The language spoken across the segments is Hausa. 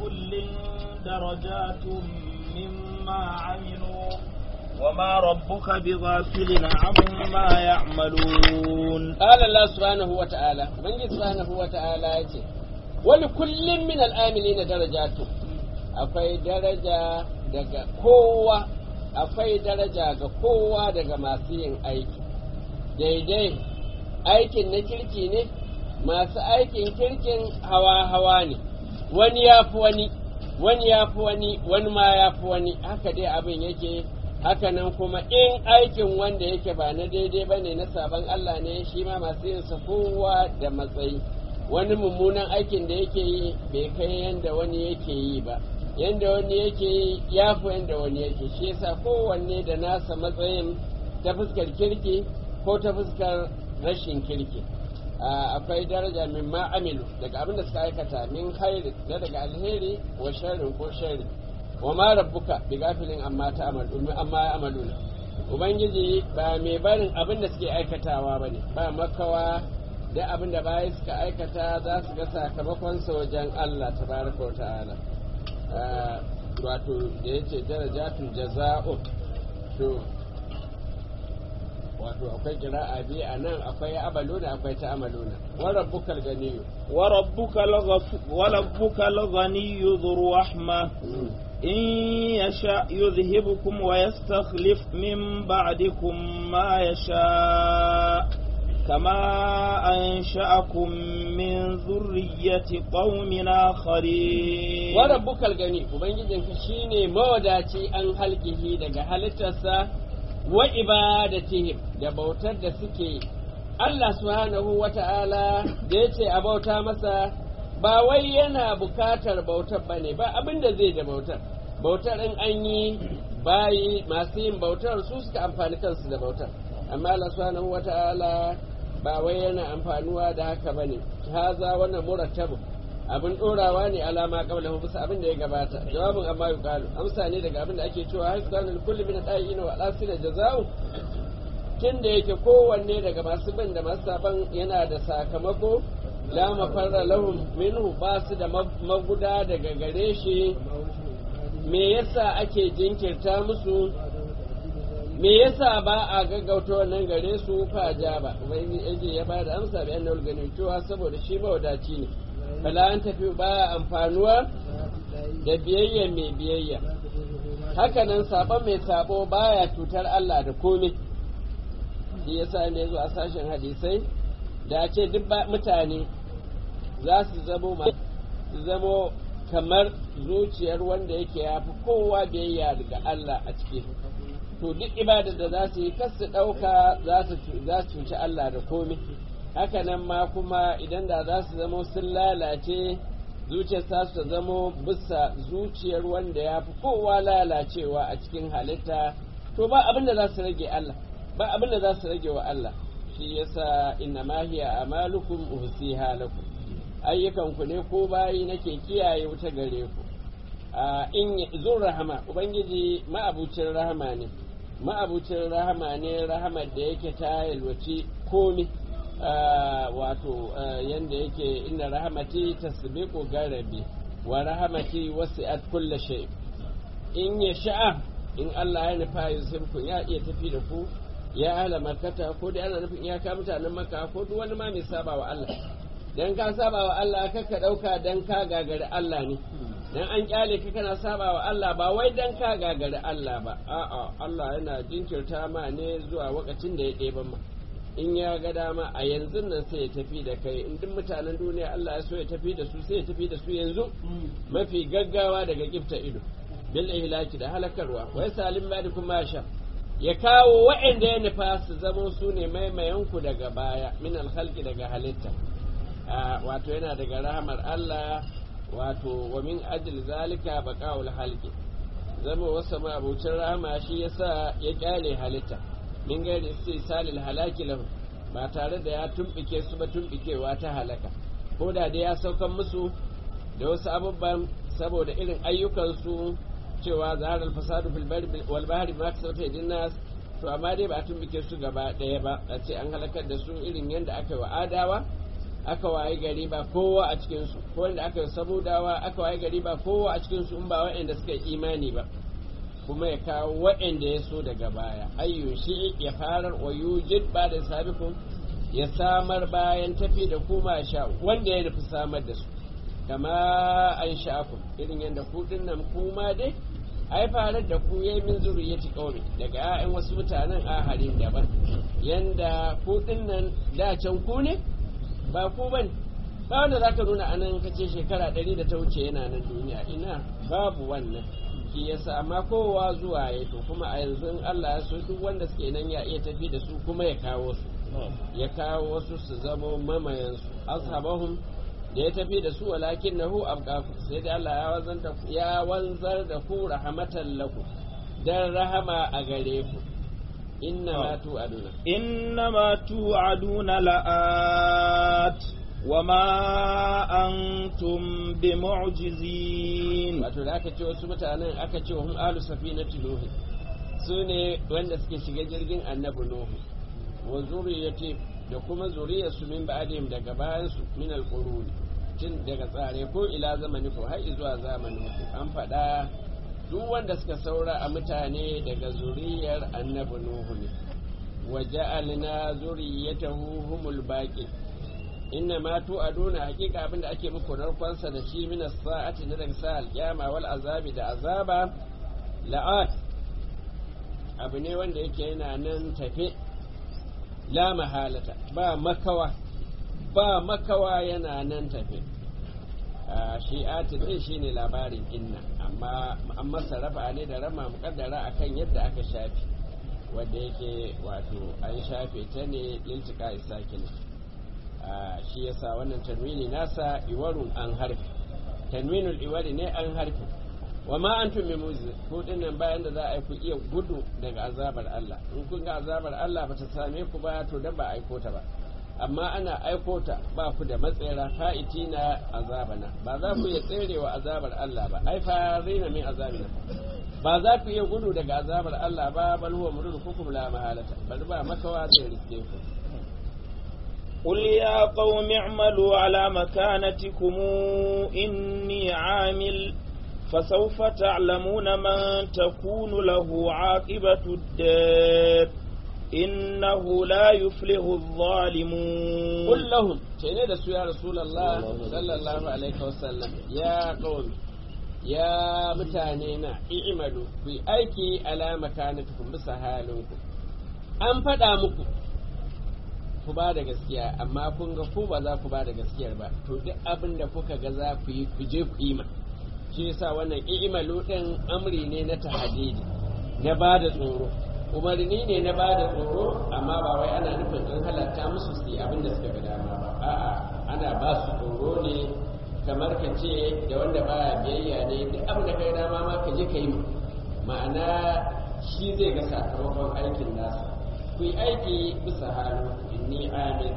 ولكل درجات مما عملوا وما ربك بغافل عما يعملون قال الله سبحانه وتعالى من سبحانه وتعالى يتي ولكل من الآمنين درجات akwai daraja daga kowa akwai daraja ga kowa daga masu yin aiki daidai aikin na kirki ne masu aikin kirkin hawa-hawa ne wani ya fi wani wani ya fi wani wani ma ya fi wani haka dai abin yake hakanan kuma in aikin wanda yake ba na daidai ba ne na sabon Allah ne shi ma masu yin sa kowa da matsayi wani mummunan aikin da yake yi bai kai yanda wani yake yi ba yanda wani yake yi ya fi yanda wani yake shi yasa kowanne da nasa matsayin ta fuskar kirki ko ta fuskar rashin kirki akwai daraja min ma amilu daga abin da suka aikata min khairi da daga alheri wa sharrin ko sharri wa ma rabbuka bi gafilin amma ta amalu amma amaluna ubangiji ba mai barin abin da suke aikatawa bane ba makawa da abin da bayi suka aikata za su ga sakamakon sa wajen Allah tabaraka wa ta'ala wato da yace darajatul jaza'u to wato akwai kira'a biyu a nan akwai abaluna akwai ta amaluna wa rabbukal ganiyyu wa rabbukal ganiyyu dhur rahma إن يشاء يذهبكم ويستخلف من بعدكم ما يشاء كما أنشأكم من ذرية قوم آخرين وربك الغني وبنجدك شيني موداتي أن خلقه دقا هلتسا وإبادتهم دبوتر دسكي Allah subhanahu wa ta'ala da ya ce a bauta masa ba wai yana bukatar bautar ba ne ba abin da zai da bautar bautar in an yi bayi masu yin bautar su suka amfani kansu da bautar amma Allah subhanahu wata'ala ba wai yana amfanuwa da haka bane haza wannan murattabu abin dorawa ne alama kabla bisa abin da ya gabata jawabin amma yuqalu amsa ne daga abin da ake cewa har zanul kulli min da'in wa asila jaza'u tun da yake kowanne daga masu bin da masu saban yana da sakamako la mafarra lahum minhu ba su da maguda daga gare shi me yasa ake jinkirta musu me yasa ba a gaggauta wannan gare su fa ja ba ubangiji ya ba da amsa bi annal gani cewa saboda shi mawadaci ne bala an tafi ba amfanuwa da biyayya mai biyayya hakanan sabon mai sabo baya cutar Allah da komai shi yasa ne zo a sashen hadisai da ce duk mutane za su zamo zamo kamar zuciyar wanda yake ya fi kowa biyayya daga Allah a ciki to duk ibadar da za su yi kas su ɗauka za su cuci Allah da komai hakanan ma kuma idan da za su zamo sun lalace zuciyar ta su zamo bisa zuciyar wanda ya fi kowa lalacewa a cikin halitta to ba abin da za su rage Allah ba abin da za su rage wa Allah shi yasa inna ma hiya amalukum uhsiha lakum ayyukan ku ne ko bayi nake kiyaye wuta gare ku in zun rahama ubangiji ma'abucin rahama ne ma'abucin rahama ne rahamar da yake ta yalwaci komi wato yanda yake inna rahamati tasbiqu garabi wa rahamati wasi'at kulli shay in ya sha'a in Allah ya nufa yusufku ya iya tafi da ku ya ahla makkata ko dai ana nufin iyaka mutanen makka ko duk wani ma mai saba wa Allah dan ka saba wa Allah kaka dauka dan ka gagari Allah ne dan an kyale ka kana saba wa Allah ba wai dan ka gagari Allah ba a'a Allah yana jinkirta ma ne zuwa lokacin da ya ɗeba ma in ya ga dama a yanzu nan sai ya tafi da kai in duk mutanen duniya Allah ya so ya tafi da su sai ya tafi da su yanzu mafi gaggawa daga kifta ido bil ihlaki da halakarwa wai salim ba kuma sha ya kawo waɗanda ya nufa su zamo su ne maimayanku daga baya min alhalki daga halitta wato yana daga rahamar Allah wato wa min ajil zalika baqaul halqi zama wasu abucin rahama shi yasa ya kyale halitta min gairi istisalil halaki lahu ba tare da ya tumbike su ba tumbikewa ta halaka ko da dai ya saukan musu da wasu abubuwan saboda irin ayyukansu cewa zahar alfasadu fil bari wal bahri ma kasabta yadin nas to amma dai ba a tumbike su gaba ɗaya ba a ce an halakar da su irin yadda aka yi wa adawa aka waye gari ba kowa a cikinsu ko wanda aka yi samudawa aka waye gari ba kowa a cikinsu in ba waɗanda suka yi imani ba kuma ya kawo waɗanda ya so daga baya ayyun shi ya farar wa yujid ba da sabikun ya samar bayan tafi da kuma sha wanda ya nufi samar da su kama an sha'akum irin yadda ku nan kuma dai ai farar da ku yayi min zuriyati qaumi daga 'ya'yan wasu mutanen aharin daban yanda ku nan da can ku ne ba ku ban ba wanda zaka nuna anan kace shekara ɗari da ta wuce yana nan duniya ina babu wannan shi yasa amma kowa zuwa ya to kuma a yanzu in Allah ya so duk wanda suke nan ya iya tafi da su kuma ya kawo su ya kawo wasu su zama mamayan su ashabahum da ya tafi da su walakin nahu abqaku sai da Allah ya wanzar da ku ya wanzar da ku rahmatan lakum dan rahama a gare ku inna ma tu'aduna إنما توعدون لآت وما أنتم بمعجزين wato da aka ce wasu mutanen aka ce wa hum ahlu safinati nuhu su ne wanda suke shiga jirgin annabi nuhu wa zuriyati da kuma zuriyarsu min ba'dihim daga bayan su min alqurun tun daga tsare ko ila zamani ko har zuwa zamanin ku an faɗa duk wanda suka saura a mutane daga zuriyar annabi nuhu ne wa ja'alna zuriyatahu humul baqi inna ma tu'aduna hakika abinda ake muku narkonsa da shi min as-sa'ati na daga sa'al qiyama wal azabi da azaba la'at abu ne wanda yake yana nan tafe la mahalata ba makawa ba makawa yana nan tafe shi'ati din shine labarin inna amma an masa rafa ne da rama mukaddara akan yadda aka shafi wanda yake wato an shafe ta ne liltika isakin shi yasa wannan tanwini nasa iwarun an harfi tanwinul iwari ne an harfi wa ma antum bi mujiz ko dinnan bayan da za a yi ku iya gudu daga azabar Allah in kun ga azabar Allah bata same ku ba to dan ba aiko ta ba amma ana aiko ta ba ku da matsayara fa'itina azabana ba za ku iya tserewa azabar Allah ba ai farina min azabina ba za ku iya gudu daga azabar Allah ba bal huwa murdukum la mahalata bal ba makawa zai riske ku قل يا قوم اعملوا على مكانتكم إني عامل فسوف تعلمون من تكون له عاقبة الدار إنه لا يفلح الظالمون قل لهم شيني دسو يا رسول الله صلى الله عليه وسلم يا قوم يا متانينا اعملوا في أيكي على مكانتكم بسهالكم an faɗa muku ku ba da gaskiya amma kun ga ku ba za ku ba da gaskiyar ba to duk abin da kuka ga za ku yi ku je ku yi ma shi yasa wannan i'malu din amri ne na tahdidi na ba da tsoro umarni ne na ba da tsoro amma ba wai ana nufin an halatta musu su yi abin da suka ga dama ba a'a ana ba su tsoro ne kamar ka ce da wanda baya biyayya ne duk abin da kai dama ma ka je ka yi ma'ana shi zai ga sakamakon aikin nasa ku yi aiki bisa halin inni amin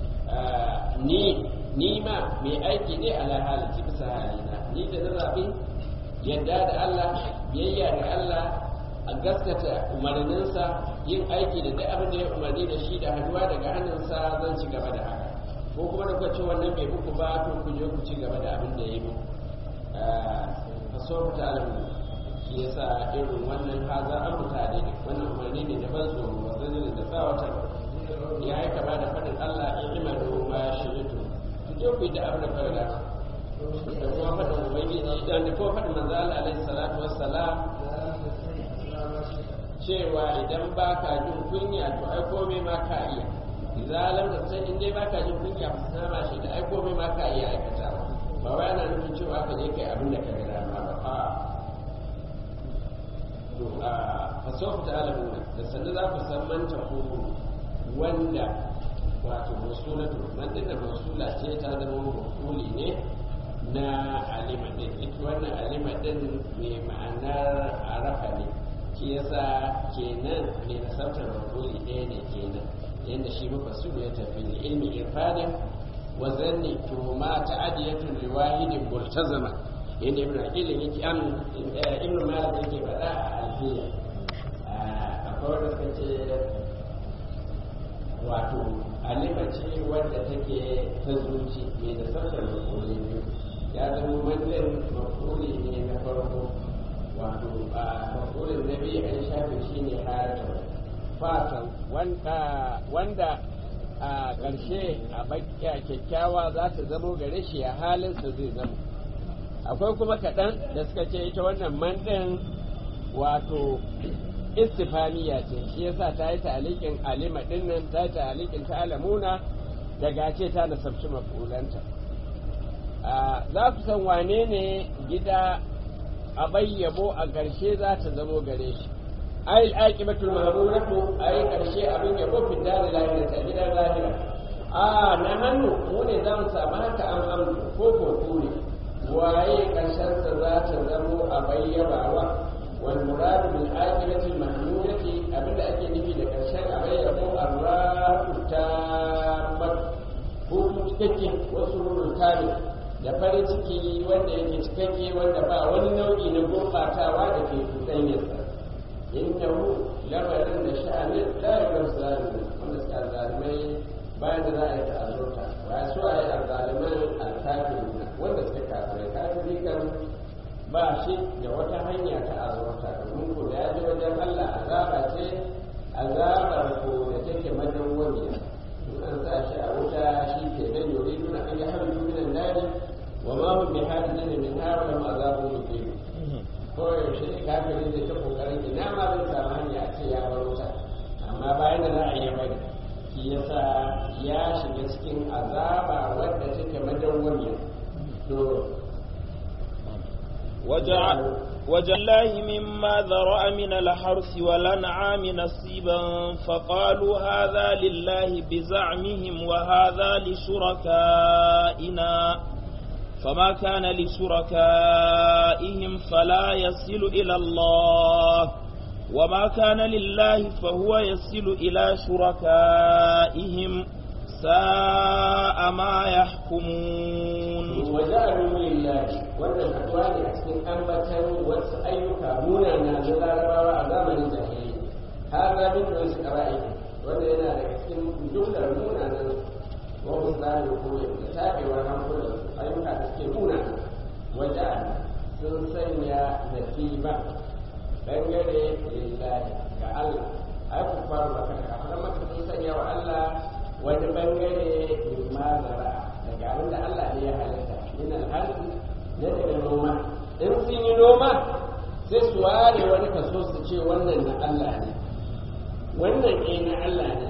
ni ni ma mai aiki ne ala halici bisa halina ni da na zaɓi yadda da Allah biyayya da Allah a gaskata umarninsa yin aiki da duk abin da ya umarni da shi da hannuwa daga hannunsa zan ci gaba da haka ko kuma da kwace wannan bai muku ba to ku je ku ci gaba da abin da ya yi muku faso ta alamu shi yasa irin wannan haza an mutane ne wannan umarni ne da ban tsoro wanda ne da tsawatar ya yi kama da faɗin Allah in imanu ma shi rito ku je ku yi da abin da fara da kuma faɗin ubangiji da kuma faɗin manzo Allah alaihi salatu wassalam cewa idan ba ka jin kunya to ai komai ma ka iya idan lam ta san in dai ba ka jin kunya ba sana ma shi da ai komai ma ka iya aikata ba wai ana nufin cewa ka je kai abin da ka ga dama ba a to a fasofa ta alamuna da sannu za ku san manta ko wanda wato masulatu man din da masula ce ta zama mafuli ne na alima din ita wannan alima din mai ma'anar arafa ne shi yasa kenan mai nasartar mafuli ɗaya ne kenan yadda shi mafassiru ya tafi ne ilmi irfadin wa zanni to ma ta'adiyatun liwahidin multazama yadda ibn aqilin yake am ibn malik yake faɗa a alfiya akwai wanda suka ce wato alima ce wadda take ta zuci mai da sassan mafuli biyu ya zama wannan mafuli ne na farko wato a mafulin na biyu an shafe shi ne harata fatan wanda a ƙarshe a bakiya kyakkyawa za ta zamo gare shi a halinsa zai zama akwai kuma kaɗan da suka ce ita wannan mandin wato istifaniya ce shi yasa ta yi ta'alikin alima dinnan ta yi ta'alikin ta alamuna daga ce ta nasabci mafulanta za ku san wane ne gida a bayyabo a ƙarshe za ta zamo gare shi ai al'aqibatul mahmudatu ai ƙarshe abin yabo fi dare lahira ta gidan lahira a na hannu mu ne za mu samu haka an amdu ko ko ne waye ƙarshen sa za ta zamo a bayyabawa والمراد بالآخرة المحمودة أبدا أكي نفي لكرشان أبدا يقول الراحة التامة hutu cikakke wasu rurun kamil da farin ciki wanda yake cikakke wanda ba wani nau'i na gurɓatawa da ke cuɗanyarsa innahu lamarin da sha'anin ɗayarar zalimi wanda suka zalimai bayan da za a yi ta'azurta ba su a yi azzaliman alkafin wanda suka kafirai kafiri kan ba shi da wata hanya ta azurta domin ko da ya ji wajen Allah azaba ce azabar ko da take madawwamiya in an sa shi a wuta shi ke nan yori nuna an yi harin minan nari wa ma hum bi hadin min hawa ma azabun muqim ko yaushe ne kafirin da ta kokarin ina ma zai samu hanya a ce ya bar wuta amma bayan da za a yi bari shi yasa ya shiga cikin azaba wadda take madawwamiya to وجعل وجعل مما ذرأ من الحرث والأنعام نصيبا فقالوا هذا لله بزعمهم وهذا لشركائنا فما كان لشركائهم فلا يصل إلى الله وما كان لله فهو يصل إلى شركائهم ساء ما يحكمون وجعلوا لله wannan haɗuwa ne a cikin ambatan wasu ayyuka munana na larabawa a zamanin jahili har na bin da wasu ƙara'i wanda yana daga cikin jumlar munanan wasu tsarin koyar da tabewar hankulan ayyuka da suke munana waje sun sanya nasiba dangare lillahi ga Allah ai ku faru maka kafin maka sun sanya wa Allah wani bangare min mazara daga abin da Allah ne ya halitta min al'arzi na daga noma in sun yi noma sai su ware wani kaso su ce wannan na Allah ne wannan eh na Allah ne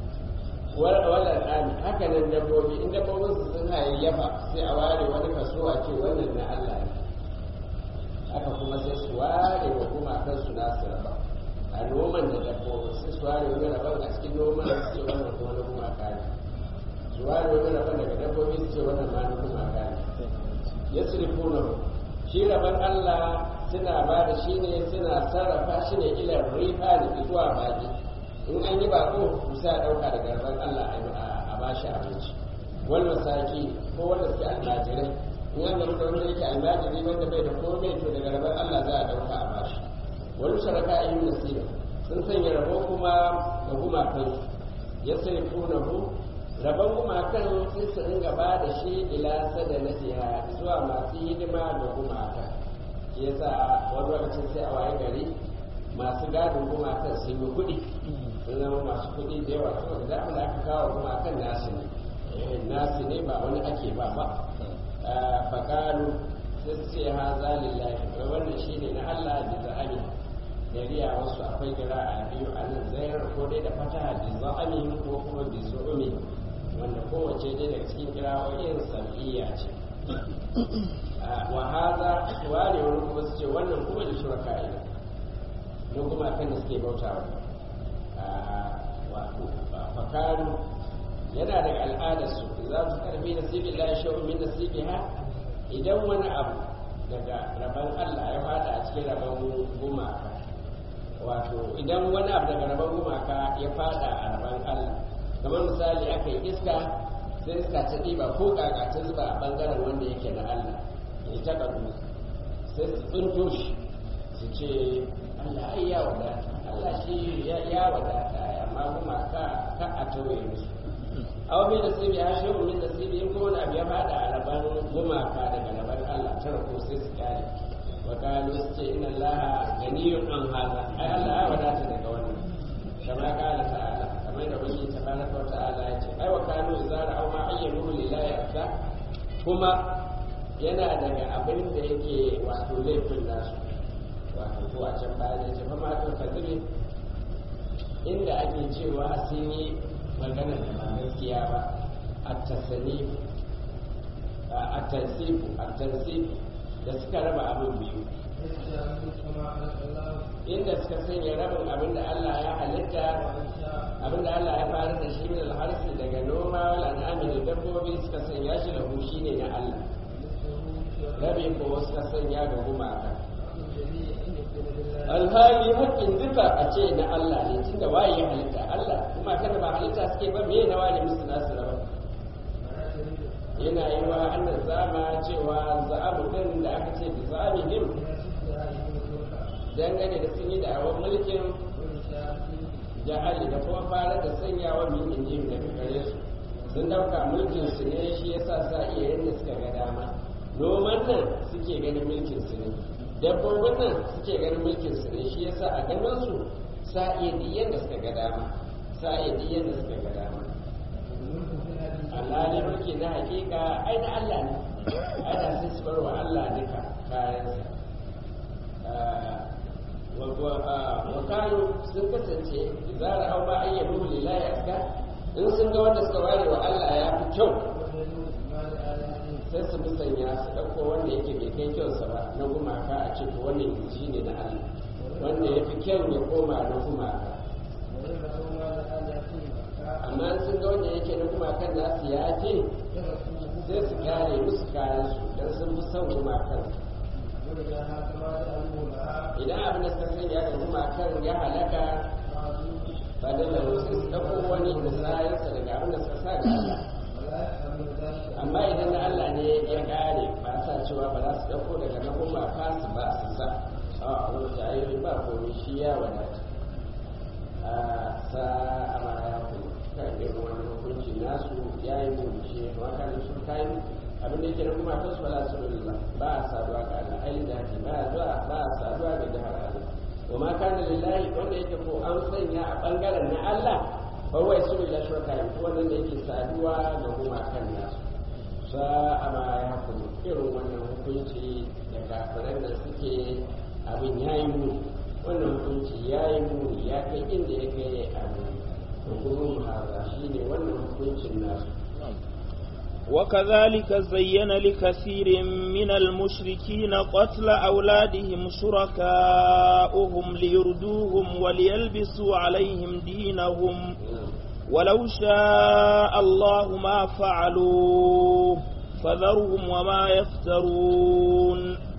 wala tsami haka nan dabbobi in dabbobin su sun hayayyafa sai a ware wani kaso a ce wannan na Allah ne haka kuma sai su ware wa gumakan su nasu raba a noman da dabbobi sai su ware wani rabon a cikin noman su ce wannan kuma na gumaka ne su ware wani rabon daga dabbobi su ce wannan ma na gumaka ne ya sirifuna shi rabon Allah suna ba da shi ne suna sarrafa shi ne ilar rifa da zuwa baki in an yi bako sai a ɗauka daga rabon Allah a ba shi abinci wani masaki ko wanda suke almajirai in an da wanda yake almajiri wanda bai da komai to daga rabon Allah za a ɗauka a bashi wani sharaka a yi nasiba sun sanya rabo kuma da gumakan ya sai hu rabon gumakan sai su ringa ba da shi ila sada na jiha zuwa masu hidima da gumakan shi yasa wani lokacin sai a waye gari masu gadin gumakan sun yi kuɗi sun zama masu kuɗi da yawa saboda da abin da aka kawo gumakan nasu ne nasu ne ba wani ake ba ba faƙalu sai su ce ha zalillahi wannan shi ne na Allah da za'ani dariya wasu akwai gira a biyu a nan zayar ko dai da fataha da za'ani ko kuma da zu'umi wanda kowace dai daga cikin kirawoyin sam'iyya ce wa haza ware wani kuma su ce wannan kuma da shuraka ina na kuma kan da suke bautawa wato fakaru yana daga al'adarsu za su karbi nasibin la shay'un min nasibiha idan wani abu daga rabon Allah ya fada a cikin rabon gumaka wato idan wani abu daga rabon gumaka ya fada a rabon Allah kamar misali aka yi iska sai iska ta ɗiba ko kaka ta zuba a ɓangaren wanda yake na Allah ya ta kaɗu sai su tsinto shi su ce Allah ai ya wadata Allah shi ya wadata amma gumaka ka a tauye musu aw bi nasibi ya shehu min nasibi in kuma wani abu ya fada a raban gumaka daga raban Allah tara ko sai su kare wa qalu su ce inna Allah ganiyun an hada ai Allah ya wadata daga wannan kama qala ta'ala kamar da wani tabaraka wa ta'ala ya ce ai wa kanu zara aw ma ayyanu lillahi aksa kuma yana daga abin da yake wato laifin nasu wato ko a can baya da ce fa ma to kadiri inda ake cewa sun yi magana da ba gaskiya ba a tasani a tansifu a tansifu da suka raba abin biyu inda suka sanya rabin abin da Allah ya halitta abin da Allah ya fara da shi min alharsi daga noma wal an'ami da dabbobi suka sanya shi lahu shine na Allah rabi ko suka sanya ga gumaka alhali hakkin duka a ce na Allah ne tunda waye ya halitta Allah kuma kada ba halitta suke ba me na wani musu nasu raba yana yi wa annan zama cewa za'abu din da aka ce da za'abihim dangane da sun yi da'awar mulkin jahali da kuma fara da sanyawa min injim daga gare su sun dauka mulkin su ne shi yasa sa iya yadda suka ga dama noman nan suke ganin mulkin su ne dabbobin nan suke ganin mulkin su ne shi yasa a ganin su sa iya duk yadda suka ga dama sa iya duk yadda suka ga dama Allah ne mulki na hakika ai na Allah ne ai da sai su bar wa Allah duka kayansa wa kanu sun kasance zara au ma ayyadu lillahi aska in sun ga wanda suka ware wa Allah ya fi kyau sai su musanya su ɗauko wanda yake bai kai kyausa ba na gumaka a ce wannan yanzu ne na Allah wanda ya fi kyau ya koma na gumaka amma sun ga wanda yake na gumakan nasu ya ce sai su kare musu kayan su don sun fi son gumakan idan abin da suka sanya da gumakan ya halaka ba da sai su ɗauko wani musayarsa daga abin da suka sa da Allah amma idan na Allah ne ya kare ba sa cewa ba za su ɗauko daga na gumaka su ba su sa a wani jayi ba komai shi ya wadata a sa a mara kuma kan irin wani hukunci nasu ya yi mummushi kuma kan sun kayan abin da yake na kuma kan su wala su ba a saduwa ga Allah ai da ba a zuwa ba a saduwa ga jihar Allah wa ma kana lillahi wanda yake ko an sanya a bangaren na Allah fa wai su da shirka wannan da yake saduwa ga kuma kan nasu sa a ma ya hukumu irin wannan hukunci da kafiran da suke abin ya yi muni wannan hukunci ya yi muni ya kai inda ya kai abu hukumun haza shi ne wannan hukuncin nasu وكذلك زين لكثير من المشركين قتل أولادهم شركاؤهم ليردوهم وليلبسوا عليهم دينهم ولو شاء الله ما فعلوه فذرهم وما يفترون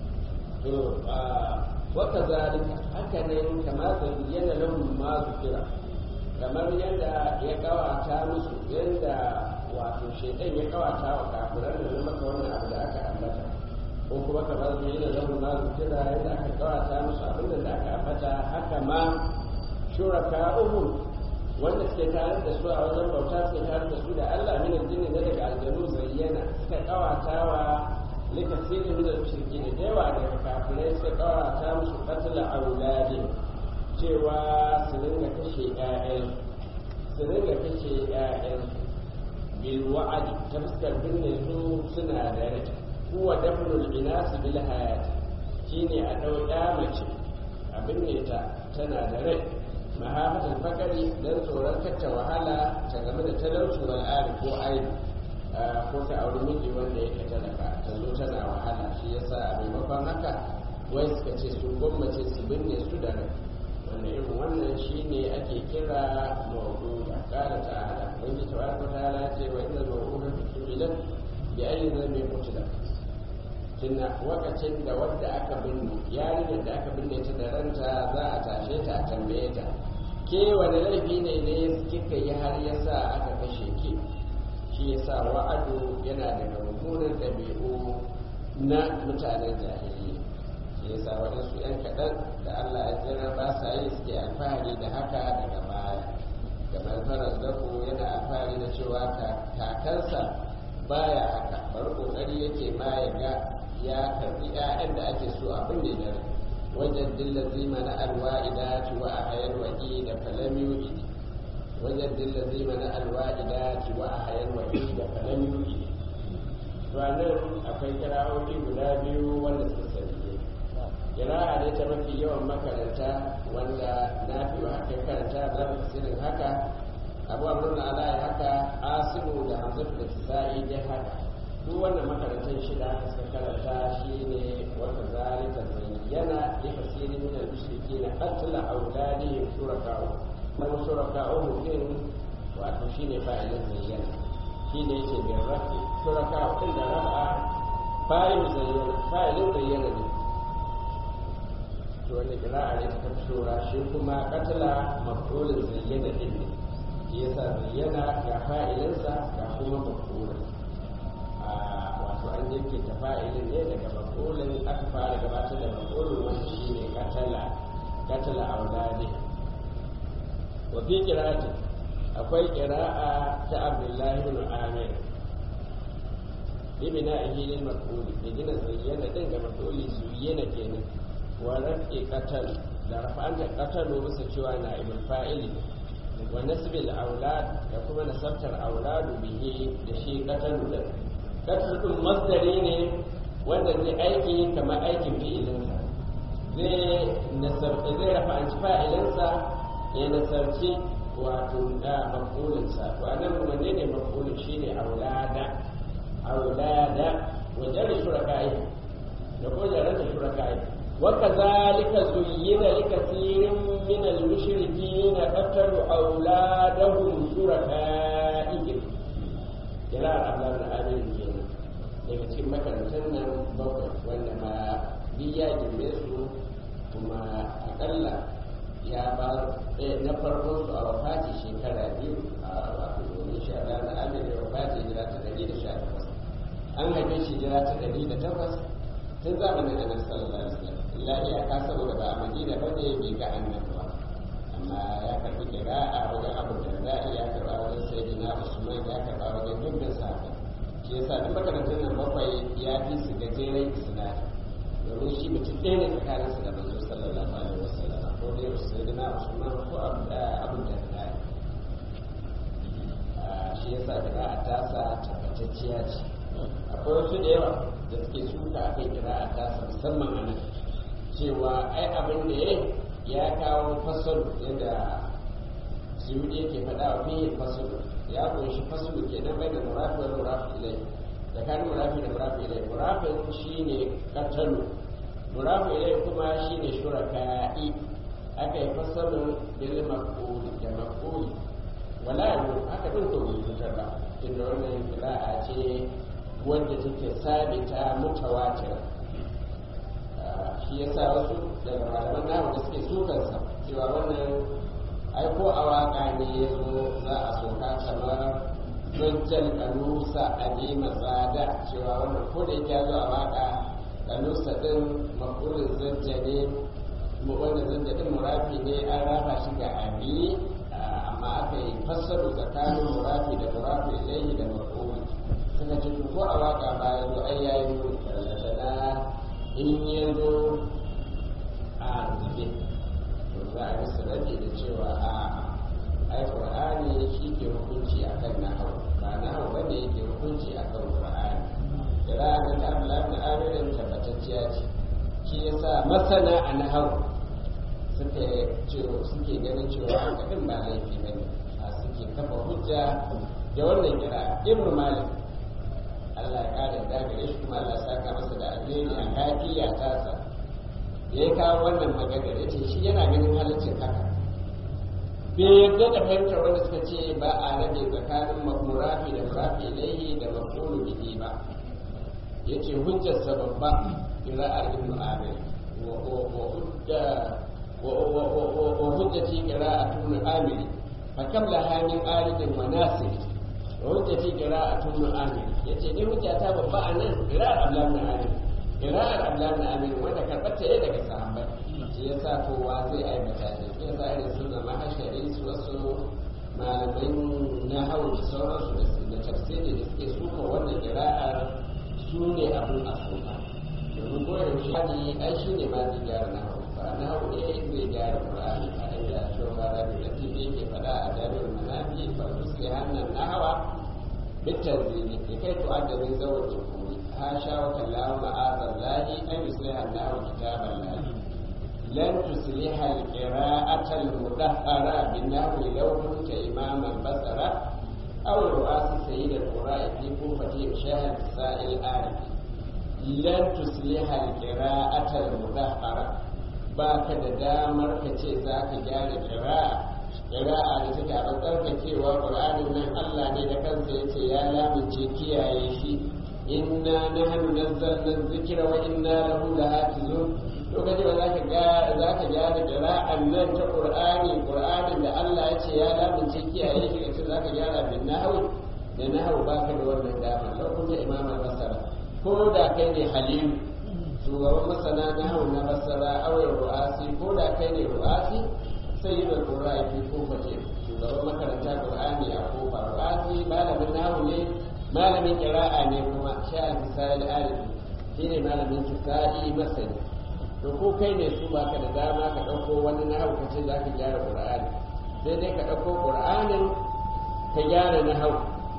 وكذلك هكذا كما زين لهم ما ذكر kamar yadda ya kawata musu yadda wato shaitan ya kawata wa kafiran da maka wannan abu da aka ambata ko kuma kamar su yi da zama ma zukira yadda aka kawata musu abin da aka ambata haka ma shuraka uhum wanda suke tare da su a wajen bauta suke tare da su da Allah min aljinni na daga aljanu zayyana suka kawata wa likasirin min al-mushriki da yawa daga kafirai suka kawata musu qatl auladin cewa su dinga kashe ƴaƴan su dinga kashe ƴaƴan bil wa'adi ta fuskar binne su suna da rai huwa dafnul inas bil hayat shine a dau ƴa mace a binne ta tana da rai mahabatul fakari dan tsoron kacce wahala ta game da talauci wal ari ko aibi ko ta auri miji wanda yake talaka ta zo tana wahala shi yasa a maimakon haka wai suka ce su gwammace su binne su da rai wanda irin wannan shi ne ake kira mawudu a kara ta'ala wanda tabaraka ta'ala ce wa inda mawudu ta su'ilan bi ayi zai kutula tunda wakacin da wadda aka binne yarinyar da aka binne ta da ranta za a tashe ta a tambaye ta ke wani laifi ne ne kika yi har yasa aka kashe ki shi yasa wa'adu yana daga mummunan ɗabi'u na mutanen jahiliya shi yasa waɗansu 'yan kaɗan da Allah ya jira ba sa yi suke alfahari da haka daga baya kamar faras dako yana alfahari da cewa kakansa baya haka bari kokari yake ma ya ga ya karbi 'ya'yan da ake so abin da ya wajen dillazi mana alwa'idati wa ahayal wa'i da falam yu'idi wajen dillazi mana alwa'idati wa ahayal wa'i da falam yu'idi to nan akwai kira'o'i guda biyu wanda suka sani kira'a ne ta mafi yawan makaranta wanda na fi wa haka karanta za mu tasirin haka abu amurna ala ya haka asimu da hamzatu da tisa'i dai haka duk wannan makarantar shida aka suka karanta shine wata zalika zayyana ya kasiri min al-mushriki na qatla awladihim shuraka'u dan shuraka'u din wato shine fa'ilin zayyana shine yake bin rafi shuraka'u din da rafa fa'ilin zayyana fa'ilin zayyana ne to wanda kira'a ne ta shura shi kuma qatla maf'ulin zayyana din ne shi yasa zayyana ga fa'ilinsa ga kuma maf'ulin wato an yanke ta fa'ilin ne daga makolin aka fara gabatar da makolin wanda shi ne katala katala auladi wa fi qira'ati akwai qira'a ta Abdullahi ibn Amir ibn ahilil maquli da gina zayyana din ga maquli zuyyana kenan wa rafi qatal da rafa'an da qatalu bisa cewa na ibn fa'ili wa nasbil aulad da kuma nasabtar auladu bihi da shi qatalu da kasrutun masdari ne wanda zai aiki kamar aikin fi'ilinsa zai nasarci zai rafa an ci fa'ilinsa ya nasarci wato da mafulinsa to anan wanne ne mafulin shine aulada aulada wajen shuraka'i da ko jaran da shuraka'i وكذلك زين لكثير من المشركين قتلوا أولادهم شركائهم kirar Allah da Amin kenan daga cikin makarantar nan bakwai wanda ma duk ya girme su kuma akalla ya ba na farkon su a wafati shekara biyu a wato domin sha Allah na Amin da wafati jira ta ɗari da sha takwas an haife shi jira ta ɗari da takwas tun zamanin Annabi sallallahu alaihi wasallam illa iyaka saboda ba a Madina ba ne bai ga annabi ba amma ya karbi kira a wajen abu da ya karba wajen sayyidina usman ya karba wajen dukkan sahabbai shi yasa duk makarantar nan bakwai ya fi su gajeren isnadi domin shi mutum ɗaya ne tsakanin su da manzo sallallahu alaihi wasallam ko dai sayyidina usman ko abu da shi yasa kira a tasa tabbatacciya ce akwai wasu da yawa da suke suka akan kira a tasa musamman a nan cewa ai abin da ya ya kawo fasal yadda suyudi yake faɗa wa fiye fasal ya kunshi fasal ke nan bai da murafi wa murafi ilai tsakanin murafi da murafi ilai murafin shi ne katalu murafi ilai kuma shi ne shuraka'i aka yi fasalin bil maquli da maquli wala yau aka din to bai cutar ba inda wannan qira'a ce wanda take sabita mutawatir shi ya sa wasu daga malaman namu da suke sukansa cewa wannan ai ko a waka ne ya zo za a soka kamar zancen kanusa a nema tsada cewa wannan ko da yake zo a waka kanusa din makulin zance ne wanda zance din murafi ne an rafa shi ga abi amma aka yi fassaru tsakanin murafi da murafi ilaihi da makuli suka ce ko a waka ba ya zo ai yayi mun na in ya zo a zube to za a yi sanadi da cewa a ai qur'ani shi ke hukunci akan nahawu ba nahawu bane yake hukunci akan qur'ani qira'an da Allah da amirin tabbatacciya ce shi yasa masana a nahawu suke cewa suke ganin cewa haka din ba laifi bane a suke kafa hujja da wannan qira'a ibnu malik Allah ya kare da gare shi kuma Allah saka masa da alheri a kafiya ta sa ya kawo wannan magana ya ce shi yana ganin halaccin haka bai yarda da fahimtar wanda suka ce ba a rabe tsakanin murafi da murafi ilaihi da mafulu bihi ba yace hujjar sa babba qira'ar ibn amir wa hujjati qira'atun amir fa kam laha min aridin wa nasir hujjati qira'atun amir yace ni hujjata babba anan qira'ar ablan amir qira'ar ablan amir wanda karbata ne daga sahabbai shi yasa kowa zai aibata shi shi yasa irin su zama hashari su wasu malaman na hau da sauransu da tafsiri da suke suka wannan kira'ar su ne abin a suka domin koyaushe hali ai shi ne ma zai gyara na hau ba na hau ne zai gyara ƙur'ani a inda shawara da da tv yake faɗa a jami'ar manafi ba su sai hannun na hawa bitar zini ya kai to adda zai zawar jikuri ha sha wa kallawa ma'azar lahi an yi sai hannun hawa kitaban lahi lan tusliha al-qira'ata al-mudahhara bin nahwi law kunta imaman basara aw ru'as sayyid al-qura'i fi kufati shahid sa'il arif lan tusliha al-qira'ata al-mudahhara ba ka da damar ka ce za ka gyara ƙira'a ƙira'a da take a tsarkakewa ƙur'anin nan Allah ne da kansa ya ce ya lamince kiyaye shi inna nahnu nazzalna dhikra wa inna lahu lahafizun to kaje ba za ka ga za ka gyara ƙira'an nan ta ƙur'ani ƙur'anin da Allah ya ce ya lamince kiyaye shi kace za ka gyara bin nahwi da nahwu ba ka da wannan damar lokacin imam al-basara ko da kai ne halilu shugaban masana na hau na basara awai ru'asi ko da kai ne ru'asi sai yi da kura ya fi kofa ce shugaban makaranta qur'ani a kofa ru'asi malamin nahu ne malamin kira'a ne kuma sha misali alifi shi ne malamin kisa'i masani to ko kai ne su baka da dama ka ɗauko wani nahu ka ce za ka gyara qur'ani sai dai ka ɗauko qur'anin ka gyara nahu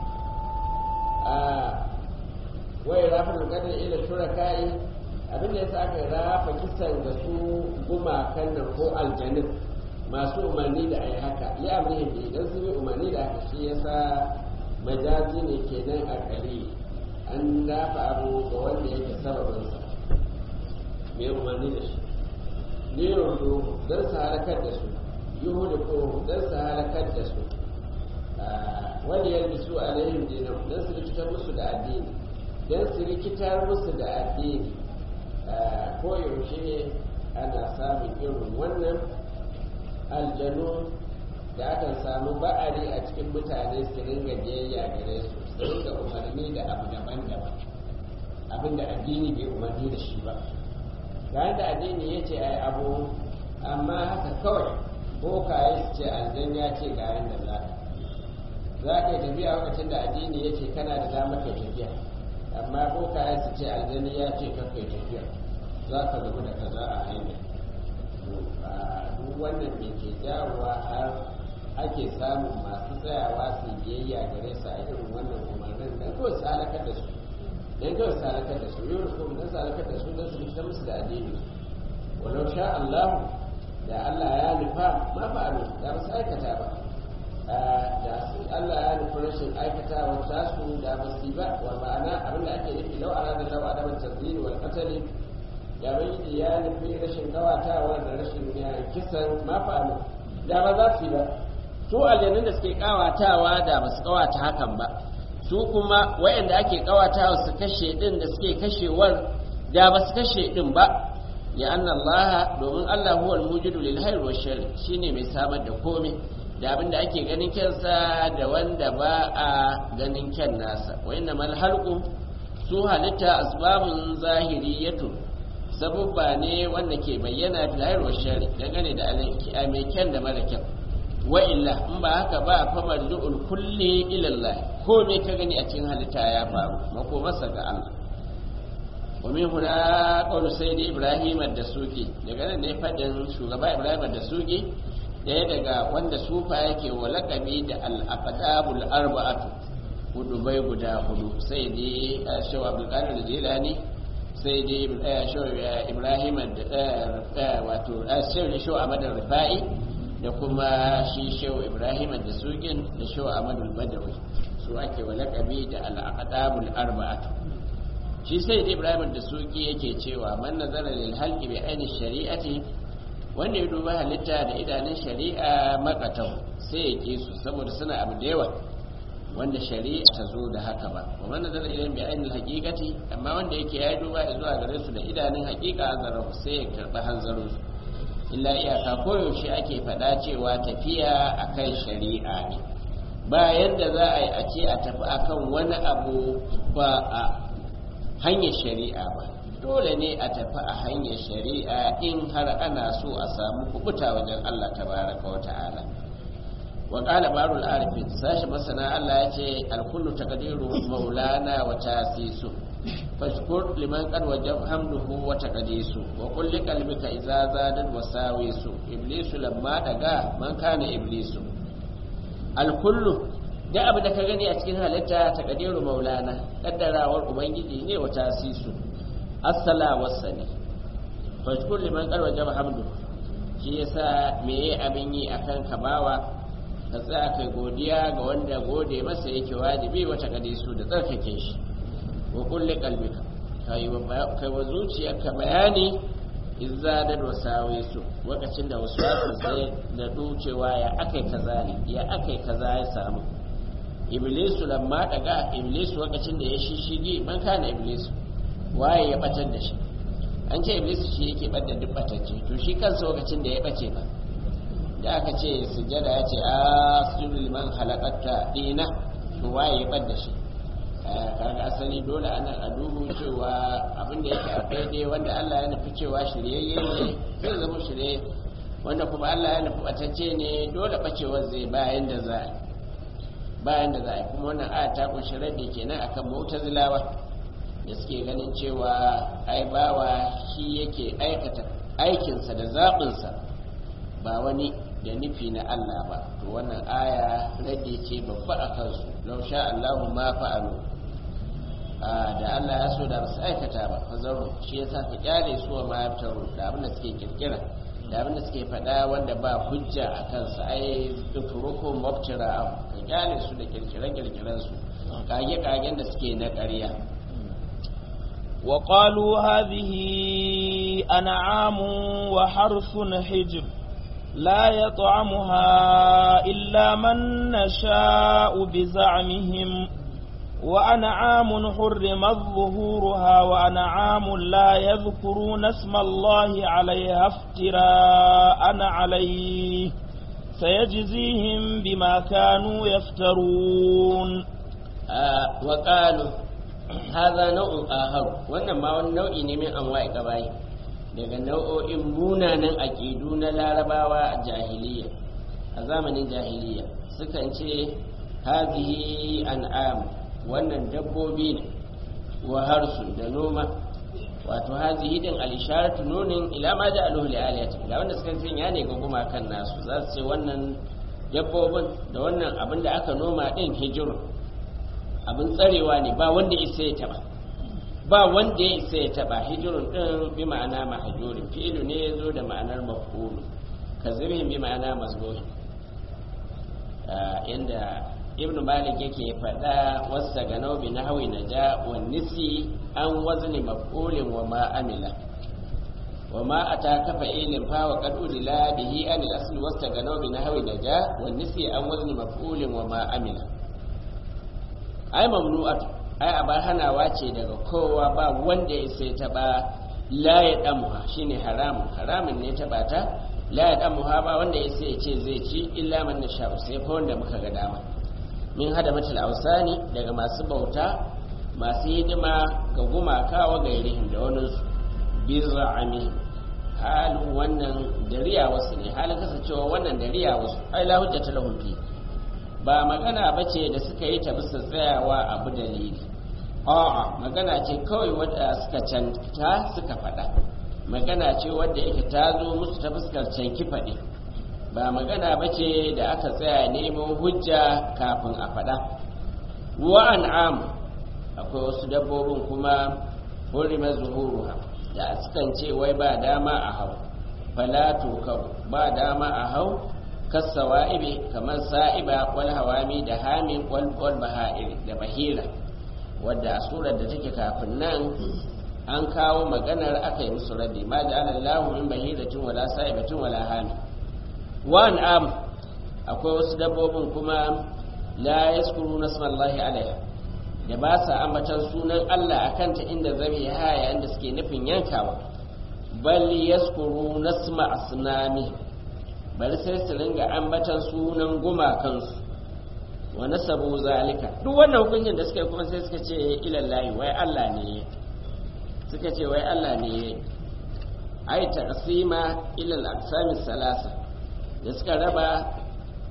wai rafin kadar ila shuraka'i abin da yasa aka rafa kisan ga su gumakan nan ko aljanin masu umarni da ai haka ya amrihin da idan sun yi umarni da haka shi yasa majazi ne kenan a kare an rafa abu ga wanda yake sababinsa mai umarni da shi ne yanzu don su halakar da su yuhu da ko don su halakar da su wani yalbi su alaihim dinan don su rikitar musu da addini don su rikitar musu da addini koyaushe ana samun irin wannan aljanu da akan samu ba'ari a cikin mutane su ringa biyayya gare su su ringa umarni da abu daban-daban abinda addini bai umarni da shi ba ga da addini ya ce ai abu amma haka kawai bokaye su ce aljan ya ce ga yanda za ka za ka yi tafiya lokacin da addini ya ce kana da damar kai tafiya amma bokaye su ce aljani ya ce kakai tafiya za ka zama da kaza a hanya duk wannan da ke jawowa har ake samun masu tsayawa su biyayya gare su a irin wannan umarnin dan kawai su halakar da su dan kawai su halakar da su yau da kuma dan su halakar da su dan su fita musu da addini walau sha Allah da Allah ya nufa ma fa'alu da ba su aikata ba da su Allah ya nufi rashin aikata wata su da ba su ba wa ma'ana abin da ake nufi lau ana da lau a daban tazini wal qatali da bai ya nufi rashin kawatawa da rashin kisan ma fa'alu da ba za su yi ba su aljanun da suke kawatawa da ba su kawata hakan ba su kuma wayanda ake kawatawa su kashe din da suke kashewar da ba su kashe din ba ya anna Allah domin Allah huwa al-mujidu lil hayr wa shar shine mai samar da komai da abin da ake ganin kyansa da wanda ba a ganin kyan nasa wa inna mal halqu su halitta asbabun zahiriyatu sabubba ne wanda ke bayyana fil hayr wa shar dangane da mai kyan da mara kyan wa illa in ba haka ba fa marju'ul kulli ila Allah ko me ka gani a cikin halitta ya faru mako masa ga Allah wa min huna qawlu sayyidi ibrahim ad-dasuki daga nan ne fadin shugaba ibrahim ad-dasuki daya daga wanda sufa yake wa laqabi da al-aqdabul arba'atu hudubai guda hudu sai dai shaw abdul qadir jilani sai dai shaw ibrahim da wato shaw ahmad rifai da kuma shi shehu ibrahim da sugin da shehu amadu badawi su ake wa lakabi da al'aqdabul arba'atu shi sai da ibrahim da sugi yake cewa man nazara lil halqi bi aini shari'ati wanda ya duba halitta da idanun shari'a makatau sai ya ke su saboda suna abu da yawa wanda shari'a ta zo da haka ba wa man nazara ilayhim bi aini haqiqati amma wanda yake ya duba zuwa gare su da idanun haqiqa azarahu sai ya karba hanzarin su illa iyaka koyaushe ake faɗa cewa tafiya akan shari'a ne ba yadda za a yi a ce a tafi akan wani abu ba a hanyar shari'a ba dole ne a tafi a hanyar shari'a in har ana so a samu kubuta wajen Allah tabaraka wa ta'ala wa qala barul arifin sashi masana Allah ya ce alkullu taqdiru maulana wa tasisu fashkur liman qad wajab hamduhu wa taqdisu wa qul li qalbika idza zadat wasawisu iblisu lamma daga man kana iblisu alkullu da abu da ka gani a cikin halitta taqdiru maulana kaddarawar ubangiji ne wa tasisu assala wasani fashkur liman qad wajab hamduhu shi yasa meye abin yi akan kabawa ka tsaya kai godiya ga wanda gode masa yake wajibi wata kadisu da tsarkake shi wa kulli qalbika kai wa zuciyarka bayani izza da wasawi su lokacin da wasu wasu sai da ducewa ya akai kaza ne ya akai kaza ya samu iblisu lamma daga iblisu lokacin da ya shishigi man kana iblisu waye ya batar da shi an ce iblisu shi yake bada duk batacce to shi kansa lokacin da ya bace ba da aka ce sujjada ya ce a sujudu liman halakatta dina to waye ya bada shi kaga asali dole ana a dubu cewa abin da yake a daidai wanda Allah ya nufi cewa shiryayye ne zai zama shirye wanda kuma Allah ya nufi batacce ne dole bacewar zai bayan da za bayan da za a kuma wannan aya ta kunshi raddi kenan akan mu'tazilawa da suke ganin cewa ai bawa shi yake aikata aikinsa da zaɓinsa ba wani da nufi na Allah ba to wannan aya rage ce babba a kansu lau sha Allahu ma fa'alu da Allah ya so da basu aikata ba fazaru shi yasa ka kyale su wa ma yaftaru da abin da suke kirkira da abin da suke faɗa wanda ba hujja a kansa ai tuturukum mubtira ka kyale su da kirkire kirkiren su kage kagen da suke na ƙarya وقالوا هذه أنعام وحرث حجر لا يطعمها إلا من نشاء بزعمهم وأنعام حرمت ظهورها وأنعام لا يذكرون اسم الله عليها افتراء عليه سيجزيهم بما كانوا يفترون آه وقالوا haza nau'in aharu wannan ma wani nau'i ne min anwa'i gabayi daga nau'o'in munanan aƙidu na larabawa a jahiliya a zamanin jahiliya sukan ce hazihi an'am wannan dabbobi ne wa harsu da noma wato hazihi din al-isharatu nunin ila ma da aluhu li aliyati ila wanda suka ce ya ne ga gumakan nasu za su ce wannan dabbobin da wannan abin da aka noma din hijirun abin tsarewa ne ba wanda isa ya taba ba wanda ya isa ya taba hijirun din bi ma'ana mahjurin fi'lu ne ya zo da ma'anar maf'ulu kazibin bi ma'ana mazmuhi inda ibnu malik yake faɗa wasa ga naubi na hawi na ja wa nisi an wazni maf'ulin wa ma amila wa ma ata kafa ilin fa wa qad udila bihi an al-asl wasta ga naubi na hawi na ja wa nisi an wazni maf'ulin wa ma amila ai mamnu'at ai abar hanawa ce daga kowa ba wanda ya sai ta ba la ya damuha shine haramun haramun ne ta bata la ya damuha ba wanda ya sai ce zai ci illa man nasha sai fa wanda muka ga dama min hada matal ausani daga masu bauta masu hidima ga gumaka wa gairihim da wani bizra'ami halin wannan dariya wasu ne halin kasancewa wannan dariya wasu ai la hujjata lahum fi ba magana ba ce da suka yi ta bisa tsayawa abu dalili a'a magana ce kawai wadda suka canta suka faɗa magana ce wadda yake ta zo musu ta fuskar canki faɗi ba magana ba ce da aka tsaya neman hujja kafin a faɗa wa an'am akwai wasu dabbobin kuma hurima zuhuruha da sukan ce wai ba dama a hau falatu ba dama a hau kasawa'ibi kamar sa'iba wal hawami da hamin wal baha'ir da bahira wadda a surar da take kafin nan an kawo maganar aka yi musu raddi ma da ala lahu min bahiratin wala sa'ibatin wala hami wa am akwai wasu dabbobin kuma la yaskuru nasmallahi alaiha da ba sa ambatan sunan Allah akan ta inda zabi haya inda suke nufin yankawa bal yaskuru nasma asnami bari sai su ringa ambatan sunan gumakansu wa nasabu zalika duk wannan hukuncin da suka yi kuma sai suka ce ilallahi wai Allah ne suka ce wai Allah ne ai taqsima ila al-aqsam salasa da suka raba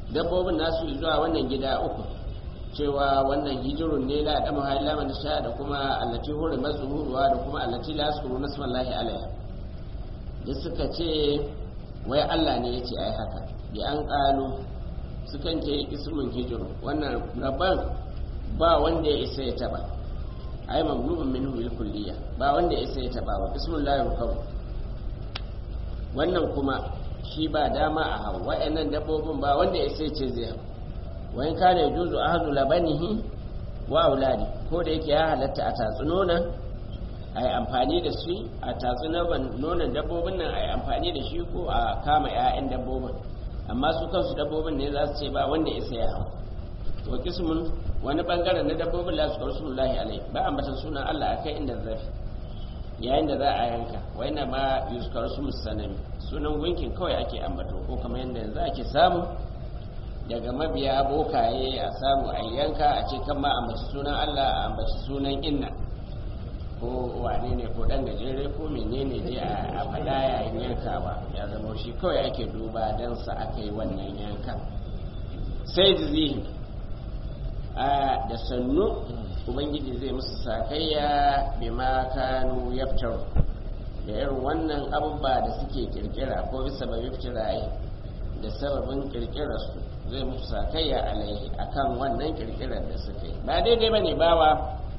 dabbobin nasu zuwa wannan gida uku cewa wannan hijirun ne la da muhaila man sha da kuma allati huri mazhuruwa da kuma allati la yaskuru nasmallahi alaiha da suka ce wai Allah ne yace ai haka bi an qalu sukan ce ismun hijirun wannan rabban ba wanda ya isa ya taba ai mamnubun minhu bil kulliya ba wanda ya isa ya taba ba bismillahir rahmanir wannan kuma shi ba dama a hau wa'annan dabbobin ba wanda ya sai ce zai hau wani kane juzu a hannu labanihi wa auladi ko da yake ya halatta a tatsi nonon a yi amfani da shi a tatsi nonon dabbobin nan a yi amfani da shi ko a kama 'ya'yan dabbobin amma su kansu dabbobin ne za su ce ba wanda ya sai ya hau wa kismun wani bangaren na dabbobin la su kawo lahi alai ba a matan sunan allah a kai inda zafi yayin da za a yanka wai na ma yuskar su musanami sunan gunkin kawai ake ambato ko kamar yadda yanzu ake samu daga mabiya bokaye a samu a yanka a ce kan ma ambaci sunan Allah a ambaci sunan inna ko wane ne ko dan gajere ko menene dai a faɗa yayin yankawa ya zama shi kawai ake duba don sa aka yi wannan yanka sai jizihin a da sannu ubangiji zai musu sakayya bima kanu yaftar da irin wannan abubuwa da suke kirkira ko bisa ba iftira'i da sababin kirkirar su zai musu sakayya alaihi akan wannan kirkirar da suka yi ba daidai bane bawa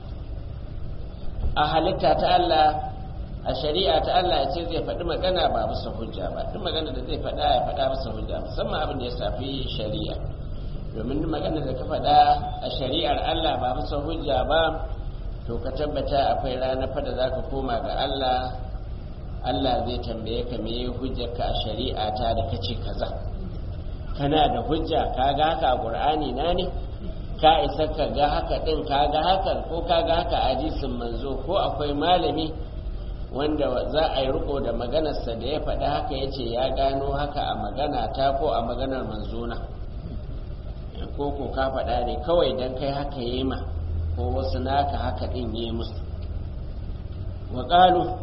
a halitta ta Allah a shari'a ta Allah ya ce zai faɗi magana ba bisa hujja ba duk magana da zai faɗa ya faɗa bisa hujja musamman abin da ya shafi shari'a domin duk magana da ka faɗa a shari'ar Allah ba bisa hujja ba to ka tabbata akwai ranar fa da za ka koma ga Allah Allah zai tambaye ka me hujjarka a shari'a ta da kace kaza kana da hujja ka ga haka a Qur'ani na ne ka isa ka ga haka din ka ga haka ko ka ga haka a hadisin manzo ko akwai malami wanda za a yi riko da maganarsa da ya faɗi haka ya ce ya gano haka a magana ta ko a maganar manzona ko ko ka faɗa ne kawai don kai haka yi ma ko wasu naka haka ɗin yi musu wa ƙalu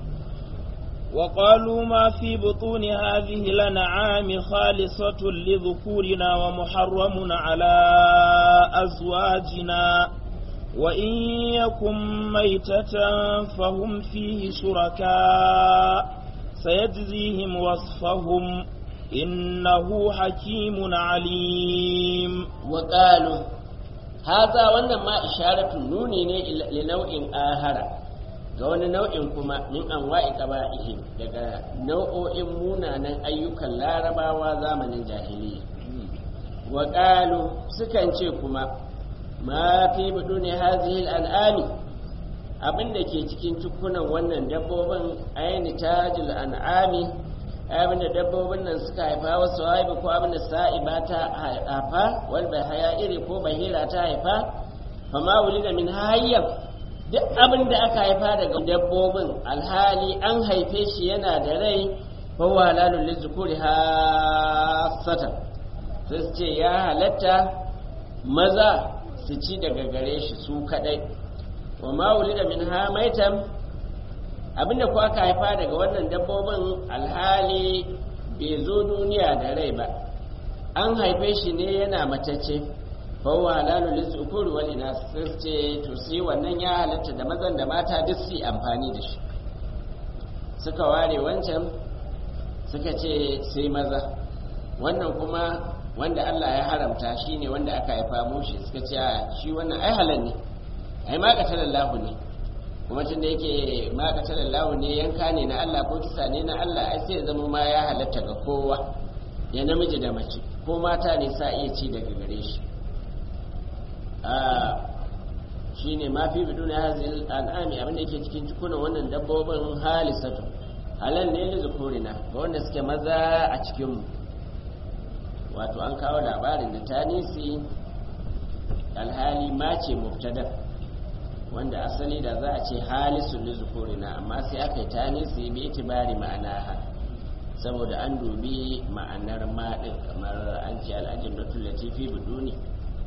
وقالوا ما في بطون هذه الأنعام خالصة لذكورنا ومحرم على أزواجنا وإن يكن ميتة فهم فيه شركاء سيجزيهم وصفهم إنه حكيم عليم وقالوا هذا وانما إشارة نوني لنوع آخر ga wani nau'in kuma min an wa'i qaba'ihim daga nau'o'in munanan ayyukan larabawa zamanin jahiliya wa qalu sukan ce kuma ma fi buduni hadhihi al'ami abinda ke cikin cikunan wannan dabbobin ayni tajil an'ami abinda dabbobin nan suka haifa wasu haifa ko abinda sa'iba ta haifa wal bahaya iri ko bahira ta haifa fama wulida min hayyam duk abin da aka haifa daga dabbobin alhali an haife shi yana da rai fawa lalun lizukuri hasatan sai su ce ya halatta maza su ci daga gare shi su kadai wa ma'uli da min hamaitan abinda ku aka haifa daga wannan dabbobin alhali bai zo duniya da rai ba an haife shi ne yana matacce fawa halalu lizukuri wal inas sai ce to sai wannan ya halatta da mazan da mata duk su amfani da shi suka ware wancan suka ce sai maza wannan kuma wanda Allah ya haramta shine wanda aka haifa mushi suka ce shi wannan ai halal ne ai ma qatalallahu ne kuma tun da yake ma qatalallahu ne yanka ne na Allah ko kisa ne na Allah ai sai zama ma ya halatta ga kowa ya namiji da mace ko mata ne sa iya ci daga gare shi shi ne ma fi bidu na hazil al'ami abinda yake cikin cikunan wannan dabbobin halisatu halal ne da zukurina ga wanda suke maza a cikinmu wato an kawo labarin da tanisi alhali mace mubtada wanda asali da za a ce halisun da zukurina amma sai aka yi tanisi bi itibari ma'ana ha saboda an dubi ma'anar maɗin kamar an ce al'ajin da tullati fi biduni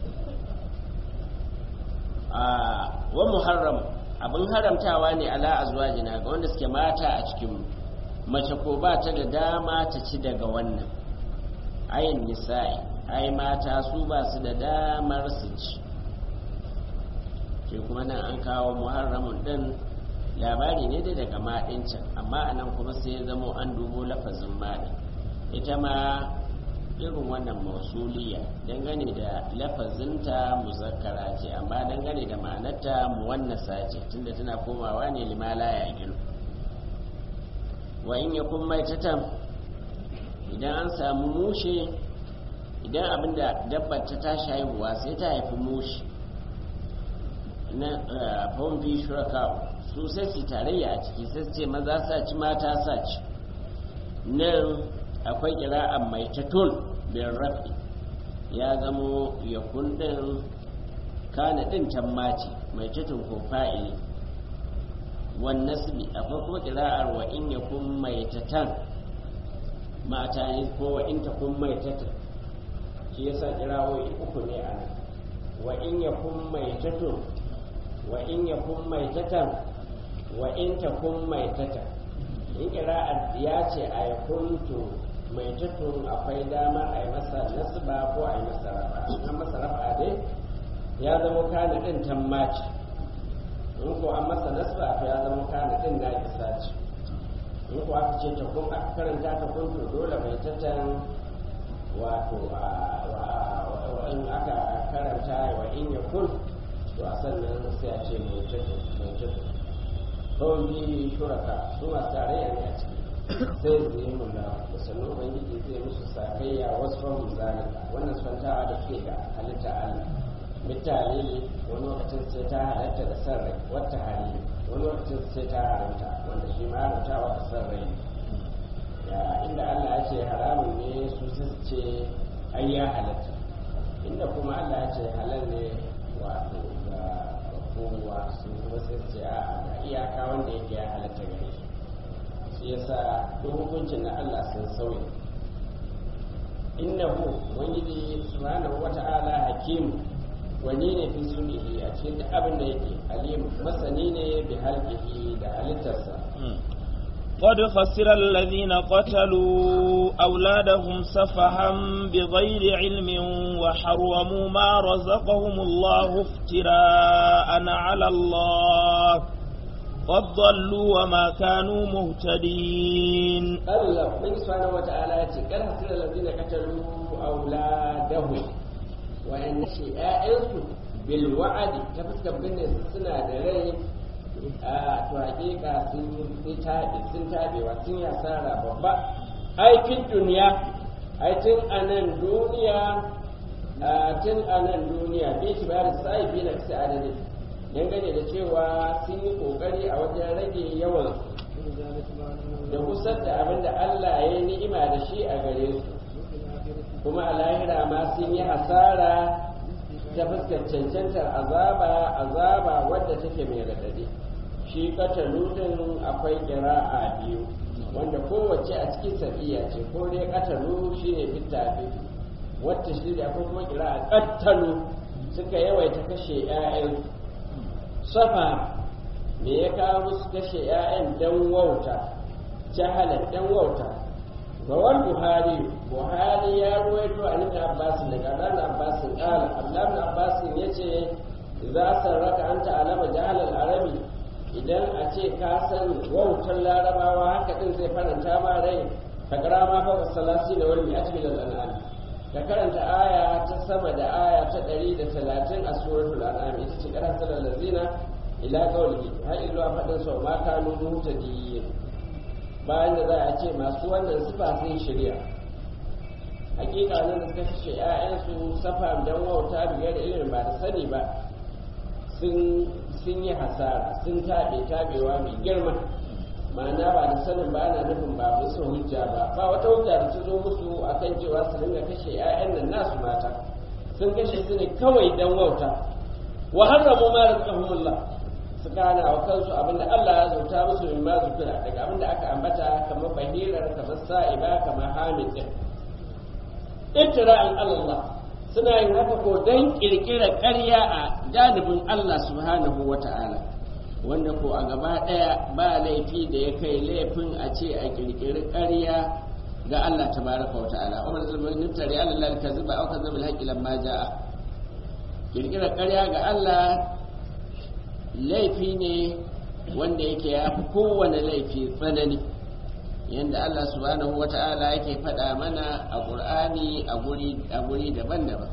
wa muharram abin haramtawa ne ala azwajina ga wanda suke mata a cikin mace ko ba ta da dama ta ci daga wannan ayin nisa'i ai mata su ba su da damar su ci shi kuma nan an kawo muharramun din labari ne dai daga maɗincin amma a nan kuma sai ya zamo an dubo lafazin maɗin ita ma irin wannan mausuliya dangane da lafazinta muzakkara ce amma dangane da ma'anarta muwannasa ce tunda tana komawa ne limala ya gilu wa in ya kun mai tatan idan an samu mushe idan abinda dabbar ta tashi haihuwa sai ta haifi mushe na fomfi shuraka su sai su tarayya a ciki sai su ce maza sa ci mata sa ci nan akwai kira'an mai tatul bin rafi ya zamo ya kundin kana din tammaci mai tatun ko fa'ili wan nasbi akwai kuma kira'ar wa in ya kun mai tatan mata ne ko wa in ta kun mai tatan shi yasa kirawoyi uku ne a nan wa in ya kun mai tatun wa in ya kun mai tatan wa in ta kun mai tatan in kira'ar ya ce a ya kuntu mai tutun akwai damar a yi masa nasba ko a yi masa rafa an masa rafa dai ya zama kana din tammaci in ko an masa nasba to ya zama kana din na isa ce in ko aka ce ta kun aka karanta ta kun to dole mai tattan wato in aka karanta wa in ya kun to a sannan sai a ce mai tutun mai tutun kawai biyu shuraka su masu tarayya ne a ciki sai su yi mula da sannan ubangiji zai musu sakayya wasu fahimta zalika wannan sfantawa da ke ga halitta allah misali wani lokacin sai ta halatta da san rai wata hali wani lokacin sai ta haramta wanda shi ma haramta wata san rai ya inda allah ya ce haramun ne su su ce ai ya halatta inda kuma allah ya ce halal ne wato ga kowa su kuma sai su ce a'a ga iyaka wanda yake ya halatta gare shi shi yasa duk hukuncin na Allah sun sauya innahu wangiji subhanahu wata'ala hakim wani ne fi sunihi a cikin duk abin da yake alim masani ne bi halqihi da halittarsa قد خسر الذين قتلوا أولادهم سفها بغير علم وحرموا ما رزقهم الله افتراء على الله قد ضلوا وما كانوا مهتدين الله من سبحانه وتعالى قد خسر الذين قتلوا أولادهم وأن شيئائهم بالوعد تفسك بين سنة دري a to hakika sun taɓe sun taɓewa sun yasara babba aikin duniya aikin a nan duniya tun a nan duniya bai shi bayar sa'i bi da adadin dangane da cewa sun yi kokari a wajen rage yawan da kusar da abin da Allah ya yi ni'ima da shi a gare su kuma a lahira ma sun yi hasara ta fuskar cancantar azaba azaba wadda take mai radadi shi katalu din akwai kira'a biyu wanda kowace a cikin sabiya ce ko dai katalu shine fitta wata shi da akwai kuma kira'a kattalu suka yawaita kashe 'ya'yansu safa me ya kawo musu kashe 'ya'yan dan wauta jahalan dan wauta rawar buhari buhari ya ruwaito a ibn abbas daga dan abbas qala abdullah ibn abbas yace idza sarraka anta alama jahalal arabi idan a ce ka san wautar larabawa haka din zai faranta ma rai ka kara ma fa salasi da wal mi'at bil an'am ka karanta aya ta sama da aya ta 130 a suratul an'am ita ce karanta lazina ila qawlihi har ila fadin sau ma kanu mutadiyin bayan da za a ce masu wannan sifa sun shirya hakika nan da suka kashe ƴaƴansu safa dan wauta biyar da ilimin ba da sani ba sun yi hasara sun taɓe taɓewa mai girma ma'ana ba da sanin ba ana nufin ba musu hujja ba ba wata hujja da ta zo musu akan cewa su dinga kashe 'ya'yan nan nasu mata sun kashe su ne kawai dan wauta wa harramu ma razaqahumullah su kana wa kansu abinda Allah ya zauta musu min ma zukira daga abinda aka ambata kamar bahirar kamar sa'iba kamar hamid din ittira'an Allah suna yin haka ko dan kirkirar ƙarya a janibin Allah subhanahu wata'ala wanda ko a gaba ɗaya ba laifi da ya kai laifin a ce a kirkiri ƙarya ga Allah tabaraka wa ta'ala umar zulmin niftari Allah ka zuba au ka zuba haqqi lamma jaa kirkirar ƙarya ga Allah laifi ne wanda yake ya fi kowane laifi tsanani yadda Allah subhanahu wa ta'ala yake faɗa mana a ƙur'ani a guri daban-daban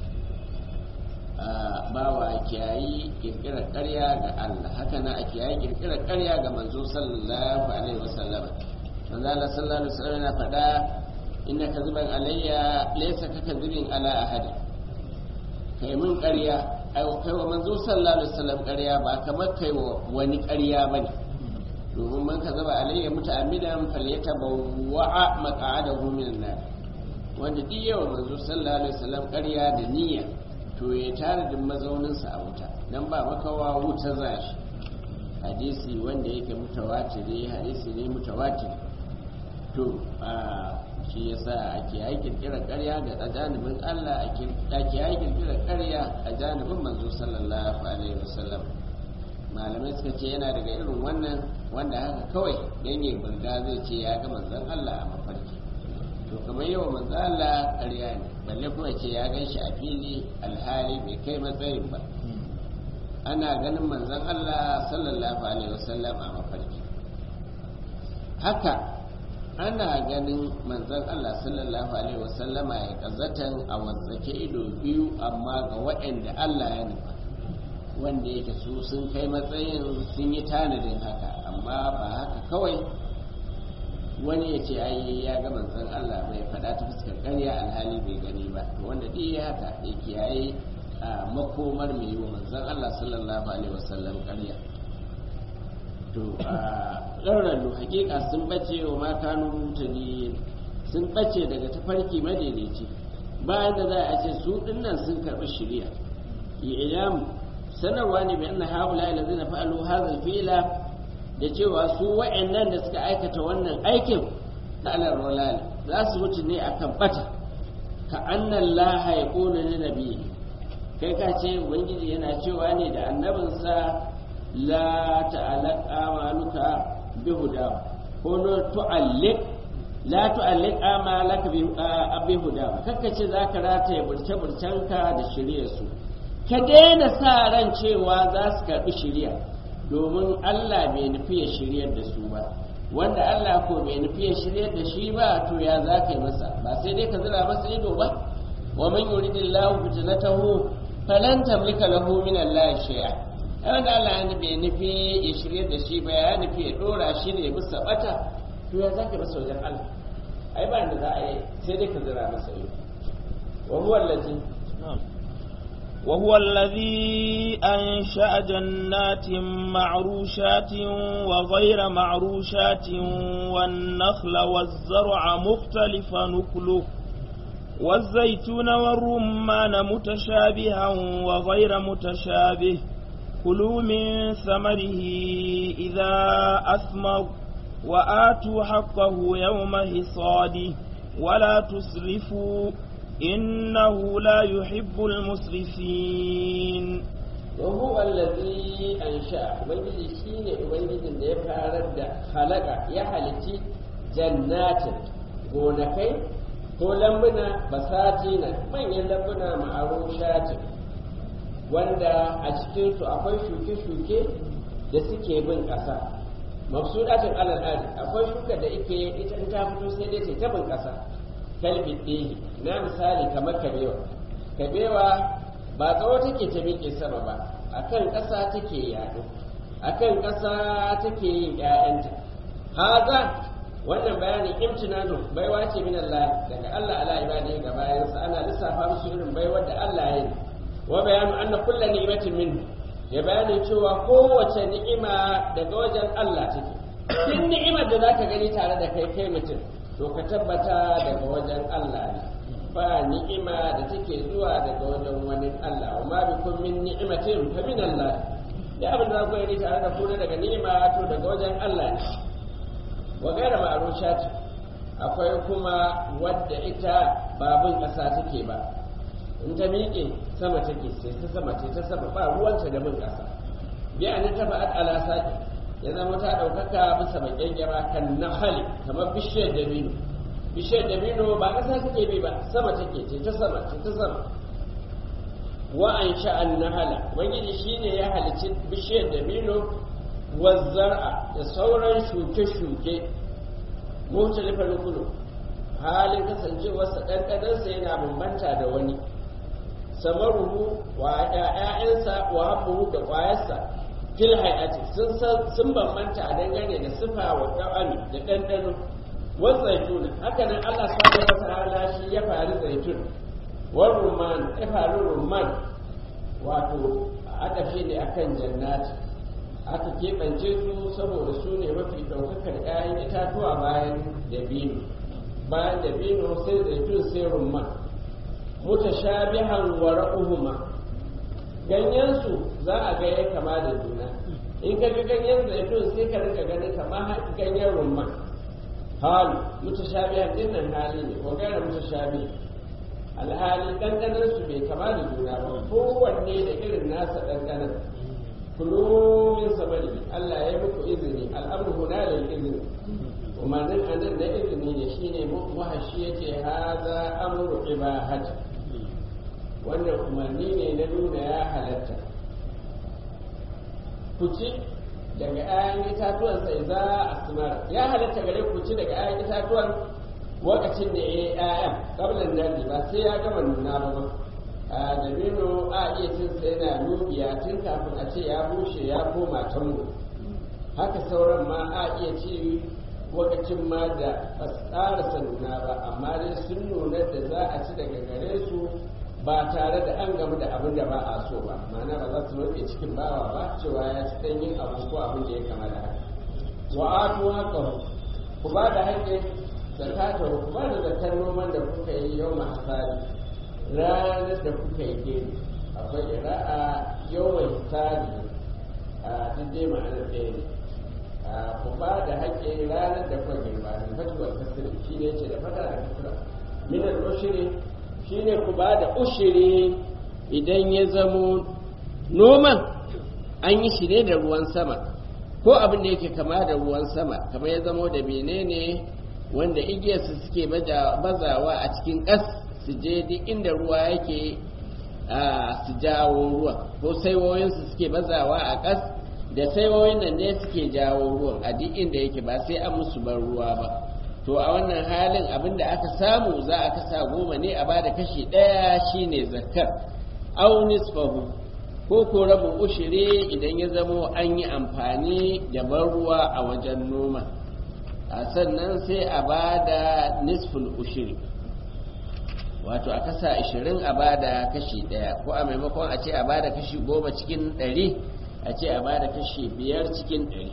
bawa kiyayi kirkirar ƙarya ga Allah haka na a kiyayi kirkirar ƙarya ga manzo sallallahu alaihi wasallam manzo Allah sallallahu alaihi wasallam yana faɗa inna kadhiban alayya laysa ka kadhibin ala ahad kai mun ƙarya ai kai wa manzo sallallahu alaihi wasallam ƙarya ba kamar kai wa wani ƙarya bane domin man kadhaba alayya muta'ammidan falyatabawwa maq'adahu minan nar wanda duk yawa manzo sallallahu alaihi wasallam ƙarya da niyya to ya tare da mazauninsa a wuta dan ba makawa wuta za shi hadisi wanda yake mutawatiri hadisi ne mutawatir to a shi yasa ake yi kirkirar ƙarya ga janibin Allah ake yi kirkirar ƙarya a janibin manzo sallallahu alaihi wasallam malamai suka ce yana daga irin wannan wanda haka kawai dan yi burga zai ce ya ga manzon Allah a mafarki to kamar yawa manzon Allah ƙarya ne balle kuma ce ya gan shi a fili alhali bai kai matsayin ba ana ganin manzon Allah sallallahu alaihi wasallam a mafarki haka ana ganin manzon Allah sallallahu alaihi wasallama ya kazatan a wazzake ido biyu amma ga waɗanda Allah ya nufa wanda yake su sun kai matsayin sun yi tanadin haka amma ba haka kawai wani ya ce ai ya ga manzon Allah bai faɗa ta fuskar ƙarya alhali bai gani ba wanda duk ya haka ya kiyaye a makomar mai yi wa manzon Allah sallallahu alaihi wasallam ƙarya to a ɗaurarru hakika sun bace wa ma kanu mutane sun bace daga tafarki madaidaici bayan da za a ce su dinnan sun karɓi shari'a ilamu sanarwa ne bi anna haula allazina fa'alu hadha al-fi'la da cewa su wa'annan da suka aikata wannan aikin na alarwalali za su mutu ne a kan bata ka annan laha ya ƙona na nabi kai ka ce ubangiji yana cewa ne da annabinsa la ta'alaq amaluka bi huda ko no tu'alliq la tu'alliq amalaka bi huda kakka ce zaka rataye burce burcenka da shirye su ka daina sa ran cewa za su karbi shiriya domin Allah bai nufi ya shiryar da su ba wanda Allah ko bai nufi ya shiryar da shi ba to ya za ka yi masa ba sai dai ka zira masa ido ba wa man yuridillahu fitnatahu falan tamlika lahu min Allah shay'a wanda Allah ya bai nufi ya shiryar da shi ba ya nufi ya dora shi ne bisa bata to ya za ka masa wajen Allah ai ba da za a yi sai dai ka zira masa ido wa huwa allazi وهو الذي أنشأ جنات معروشات وغير معروشات والنخل والزرع مختلف نكله والزيتون والرمان متشابها وغير متشابه كلوا من ثمره إذا أثمر وآتوا حقه يوم حصاده ولا تسرفوا إنه لا يحب المسرفين وهو الذي أنشأ ubangiji shine ubangijin da ya farar da halaka ya halitti jannatin gonakai ko lambuna basatina manyan lambuna ma'arushatin wanda a cikinsu akwai shuke-shuke da suke bin ƙasa mafsudatin al'adu akwai shuka da ike ita ta fito sai dai ta bin ƙasa kalbin ɗehi na misali kamar kabewa kabewa ba tsawo take ta miƙe sama ba a kan ƙasa take yaɗo a kan ƙasa take yin ‘ya'yanta haza wannan bayanin imtinanu baiwa ce min Allah daga Allah ala ibadi ga bayansa ana lissafa musu irin baiwar da Allah ya yi wa bayanu anna kullu ni'matin min ya bayanin cewa kowace ni'ima daga wajen Allah take duk ni'imar da zaka gani tare da kai kai mutum to ka tabbata daga wajen Allah ne ba ni'ima da take zuwa daga wajen wani Allah wa ma bikum min ni'matin fa min Allah da abin da ku yi tare da ku daga ni'ima to daga wajen Allah ne wa gaira ma'rushat akwai kuma wadda ita babun ƙasa take ba in ta miƙe sama take sai ta sama ce ta sama ba ruwanta da bin ƙasa bi an ta fa'at ala saqi ya zama ta ɗaukaka bisa bakin gyara kan nahali kamar bishiyar dabino bishiyar dabino ba ƙasa take bi ba sama take ce ta sama ce ta sama wa an sha'an nahala ubangiji shine ya halicci bishiyar dabino wazzar'a da sauran shuke-shuke mutalifar kulu halin kasancewarsa ɗanɗanansa yana bambanta da wani samaruhu wa ‘ya'yansa wa habbuhu da ƙwayarsa fil hayati sun bambanta a dangane da sifa wa ɗa'ami da ɗanɗano wan zaitun haka nan Allah subhanahu wa ta'ala shi ya faru zaitun wan rumman ya faru rumman wato aka fi ne akan jannati aka keɓance su saboda su ne mafi ɗaukakar ‘ya'yan itatuwa bayan dabino bayan dabino sai zaitun sai rumman mutashabihan wa ra'uhuma ganyensu za a ga ya kama da juna in ka ga ganyen zaitun sai ka rika ganin kama ganyen rumman halu mutashabihan din nan hali ne ko gara mutashabi alhali dandanan su bai kama da juna ba kowanne da irin nasa dandanan kulu min sabari Allah ya muku izini al'amru huna lil izini umarnin anan na izini ne shine wahashi yace haza amru ibahati wannan umarni ne na nuna ya halatta ku ci daga ayan itatuwan sai za a simara ya halatta gare ku ci daga ayan itatuwan lokacin da ya yi ayan kablan nadi ba sai ya gama nuna ba ba a dabino a iya cin sa yana nubiya tun kafin a ce ya bushe ya koma tango haka sauran ma a iya ci lokacin ma da ba su ƙarasa nuna ba amma dai sun nuna da za a ci daga gare su ba tare da an gamu da abin da ba a so ba ma'ana ba za su rufe cikin bawa ba cewa ya ci ɗanyen abu ko abin da ya kama da haka wa atu haka ku ba da haƙƙin zakata ku ba da zakar noman da kuka yi yau hasari ranar da kuka yi gini akwai ira'a yawan hisari a duk dai ma'anar ɗaya ne ku ba da haƙƙin ranar da kuka girba da fatuwar kasiri shi ne ce da fata da kasira minar ushiri shi ne ku ba da ushiri idan ya zamo noman an yi shi ne da ruwan sama ko abin da yake kama da ruwan sama kamar ya zamo da menene wanda igiyarsu suke bazawa a cikin ƙas su je duk inda ruwa yake su jawo ruwa ko saiwoyinsu suke bazawa a ƙas da saiwoyin nan ne suke jawo ruwan a duk inda yake ba sai an musu ban ruwa ba to a wannan halin abin da aka samu za a kasa goma ne a bada kashi ɗaya shine zakkar au nisfahu ko ko rabin ushiri idan ya zamo an yi amfani da ban ruwa a wajen noma a sannan sai a bada nisful ushiri wato a kasa ashirin a bada kashi ɗaya ko a maimakon a ce a bada kashi goma cikin ɗari a ce a bada kashi biyar cikin ɗari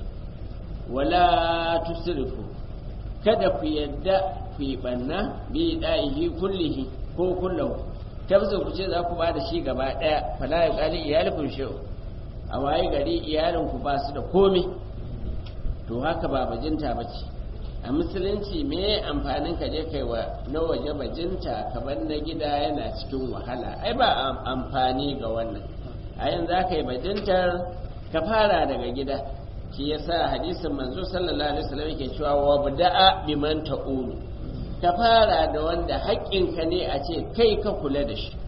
wala tusrifu kada ku yadda ku yi ɓanna bi ɗa'ihi kullihi ko kullahu tabza ku ce za ku ba da shi gaba ɗaya fala ya ƙali iyalikun shi'u a waye gari iyalinku ba su da komai to haka ba bajinta ba ce a musulunci me amfanin ka je kai wa na waje bajinta kamar na gida yana cikin wahala ai ba amfani ga wannan a yanzu za ka yi bajintar ka fara daga gida shi yasa hadisin manzo sallallahu alaihi wasallam yake cewa wa bada'a biman ta'ulu ka fara da wanda haƙƙinka ne a ce kai ka kula da shi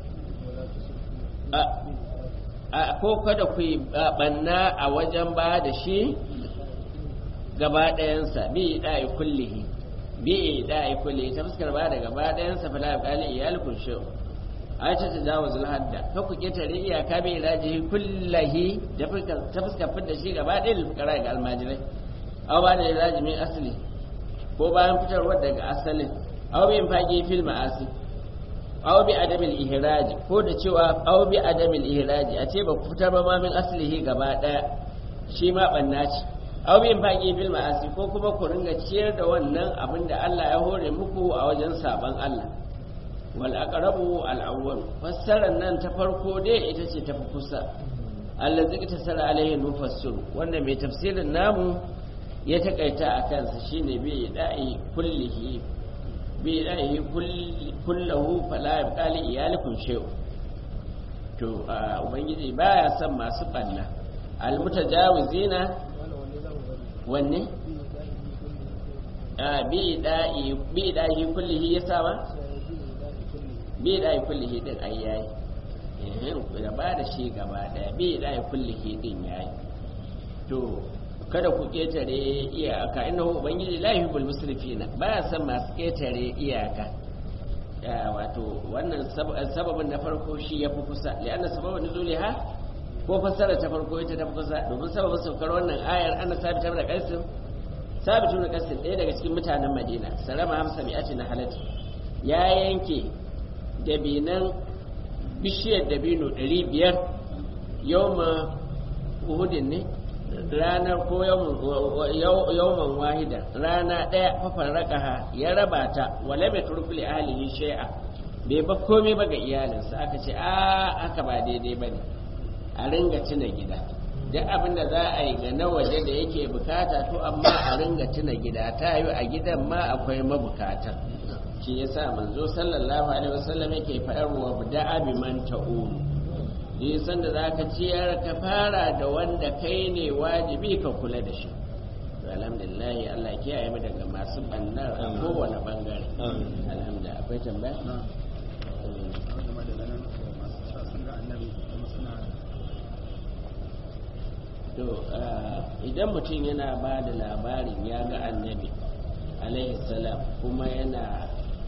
a ko kada ku yi banna a wajen ba da shi gaba ɗayansa bi da'i kullihi bi da'i kullihi ta fuskar ba da gaba ɗayansa fa la qali iyalkum shu aisha ta jawo zulhadda ka ku ketare iyaka bai raji kullahi da ta fuskar fidda shi gaba ɗaya lufkara ga almajirai aw ba da raji min asali ko bayan fitarwar daga asalin aw bin fage fil ma'asi aw bi adamil ihraj ko da cewa aw bi adamil ihraj a ce ba ku fitar ba ma min aslihi gaba ɗaya shi ma banna ce aw bin fage fil ma'asi ko kuma ku ringa ciyar da wannan abin da Allah ya hore muku a wajen saban Allah wal aqrabu al awwal fassarar nan ta farko dai ita ce tafi kusa allazi ta sara alaihi mufassir wanda mai tafsirin namu ya takaita a kansa shine bi da'i kullihi bi da'i kullahu fala yabqa li iyalikum shay'un to ubangiji baya son masu banna al mutajawizina wanne a bi da'i bi da'i kullihi ya sa ba bi da'i kullihi din ai yayi eh da ba da shi gaba daya bi da'i kullihi din yayi to kada ku ketare iyaka innahu ubangiji la yuhibbul musrifina baya son masu ketare iyaka wato wannan sababin na farko shi ya fi kusa li'anna sababin nuzuliha ko fassara ta farko ita ta fi kusa domin sababin saukar wannan ayar ana sabita da kaisin sabitu da kaisin ɗaya daga cikin mutanen madina salama hamsa mai ake na halatta ya yanke dabinan bishiyar dabino ɗari biyar yawma uhudin ne ranar ko yawman wahida rana ɗaya fafan rakaha ya raba ta wale mai turkuli ahalihi shai'a bai ba komai ba ga iyalinsa aka ce a aka ba daidai ba ne a ringa tuna gida duk abin da za a yi ga na waje da yake bukata to amma a ringa tuna gida ta yi a gidan ma akwai mabukata shi yasa manzo sallallahu alaihi wasallam yake faɗar wa da'a bi man ta'ulu nisan da za ka ciyar ka fara da wanda kai ne wajibi ka kula da shi alhamdulillah Allah kiyaye mu daga masu bannar a kowane bangare alhamdulillah akwai tambaya to idan mutum yana ba da labarin ya ga annabi alaihi salam kuma yana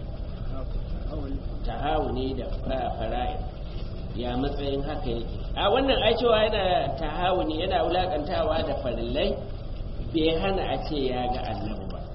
tahawuni da fara'id ya matsayin haka yake a wannan ai cewa yana tahawuni yana wulakantawa da farillai bai hana a ce ya ga annabi ba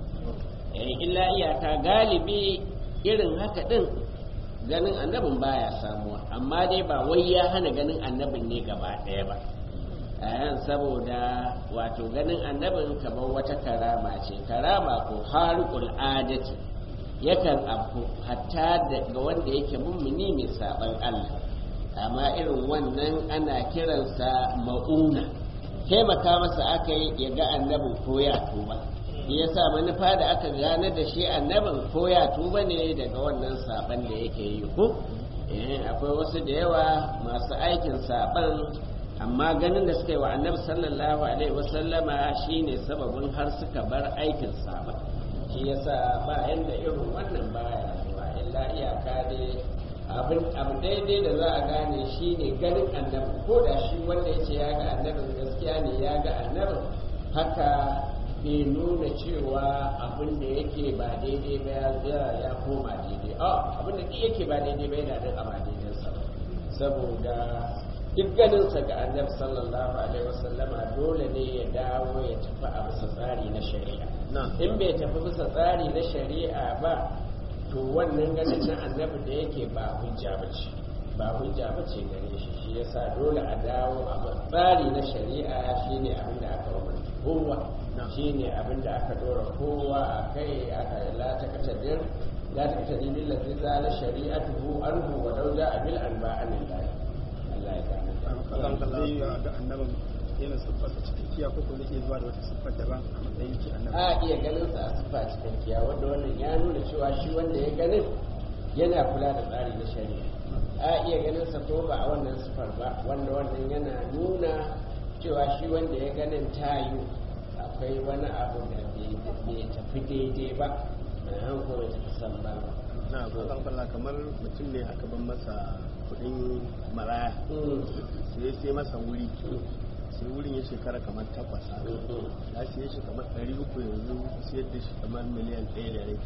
illa iyaka galibi irin haka din ganin annabin baya samuwa amma dai ba wai ya hana ganin annabin ne gaba ɗaya ba ayan saboda wato ganin annabin kamar wata karama ce karama ko harikul adati yakan abu hatta ga wanda yake mummuni mai saban Allah amma irin wannan ana kiransa ma'una taimaka masa aka yi ya ga annabin ko ya tuba ya sa manufa da aka gane da shi annabin ko ya tuba ne daga wannan saban da yake yi ko akwai wasu da yawa masu aikin saban amma ganin da suka yi wa annabi sallallahu alaihi wasallama shine sababin har suka bar aikin saban shi yasa ba yanda irin wannan baya zuwa illa iyaka dai abin abu daidai da za a gane shi ne ganin annabi ko da shi wanda ya ce ya ga annabin gaskiya ne ya ga annabin haka bai nuna cewa abin da yake ba daidai ba ya ya koma daidai a abin da yake ba daidai ba yana nan a ba daidai sa saboda duk ganinsa ga annabi sallallahu alaihi wasallama dole ne ya dawo ya tafi a bisa tsari na shari'a in bai tafi bisa tsari na shari'a ba to wannan ganin na annabi da yake ba hujja ba ce ba hujja ba ce gare shi shi yasa dole a dawo a tsari na shari'a shine abin da aka umarci kowa shine abin da aka dora kowa a kai aka la ta katadir la ta katadir bil ladzi zala shari'atuhu anhu wa law ja'a bil anba'an lillahi Allah ya gane Allah zai ga annabin yana siffarsa cikakkiya ko ko zai zuwa da wata siffar daban a matsayin shi annabi a iya ganin sa a siffa cikakkiya wanda wannan ya nuna cewa shi wanda ya ganin yana kula da tsari na shari'a a iya ganin sa ko ba a wannan siffar ba wanda wannan yana nuna cewa shi wanda ya ganin tayu akwai wani abu da bai tafi daidai ba mai hankali ta san ba na Allah kamar mutum ne aka ban masa kuɗin maraya sai ya sai masa wuri sai wurin ya shekara kamar takwas haka ya siye shi kamar ɗari uku yanzu siyar da shi kamar miliyan ɗaya da rai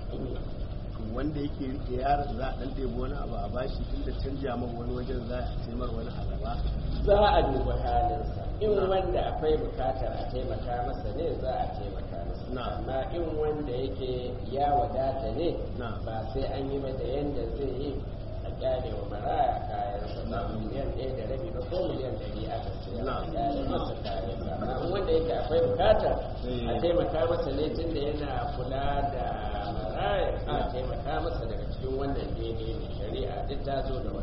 to wanda yake rike yaron za a ɗan ɗebi wani abu a bashi tunda canja man wani wajen za a taimar wani a gaba za a duba halinsa in wanda akwai bukatar a taimaka masa ne za a taimaka masa amma in wanda yake ya wadata ne ba sai an yi ba da yanda zai yi a kyale wa maraya kayan sa ba miliyan ɗaya da rabi ba ko miliyan ɗari aka ce a kyale masa kayan sa amma in wanda yake akwai bukatar a taimaka masa ne tun da yana kula da maraya a taimaka masa daga cikin wannan daidai ne shari'a duk ta zo da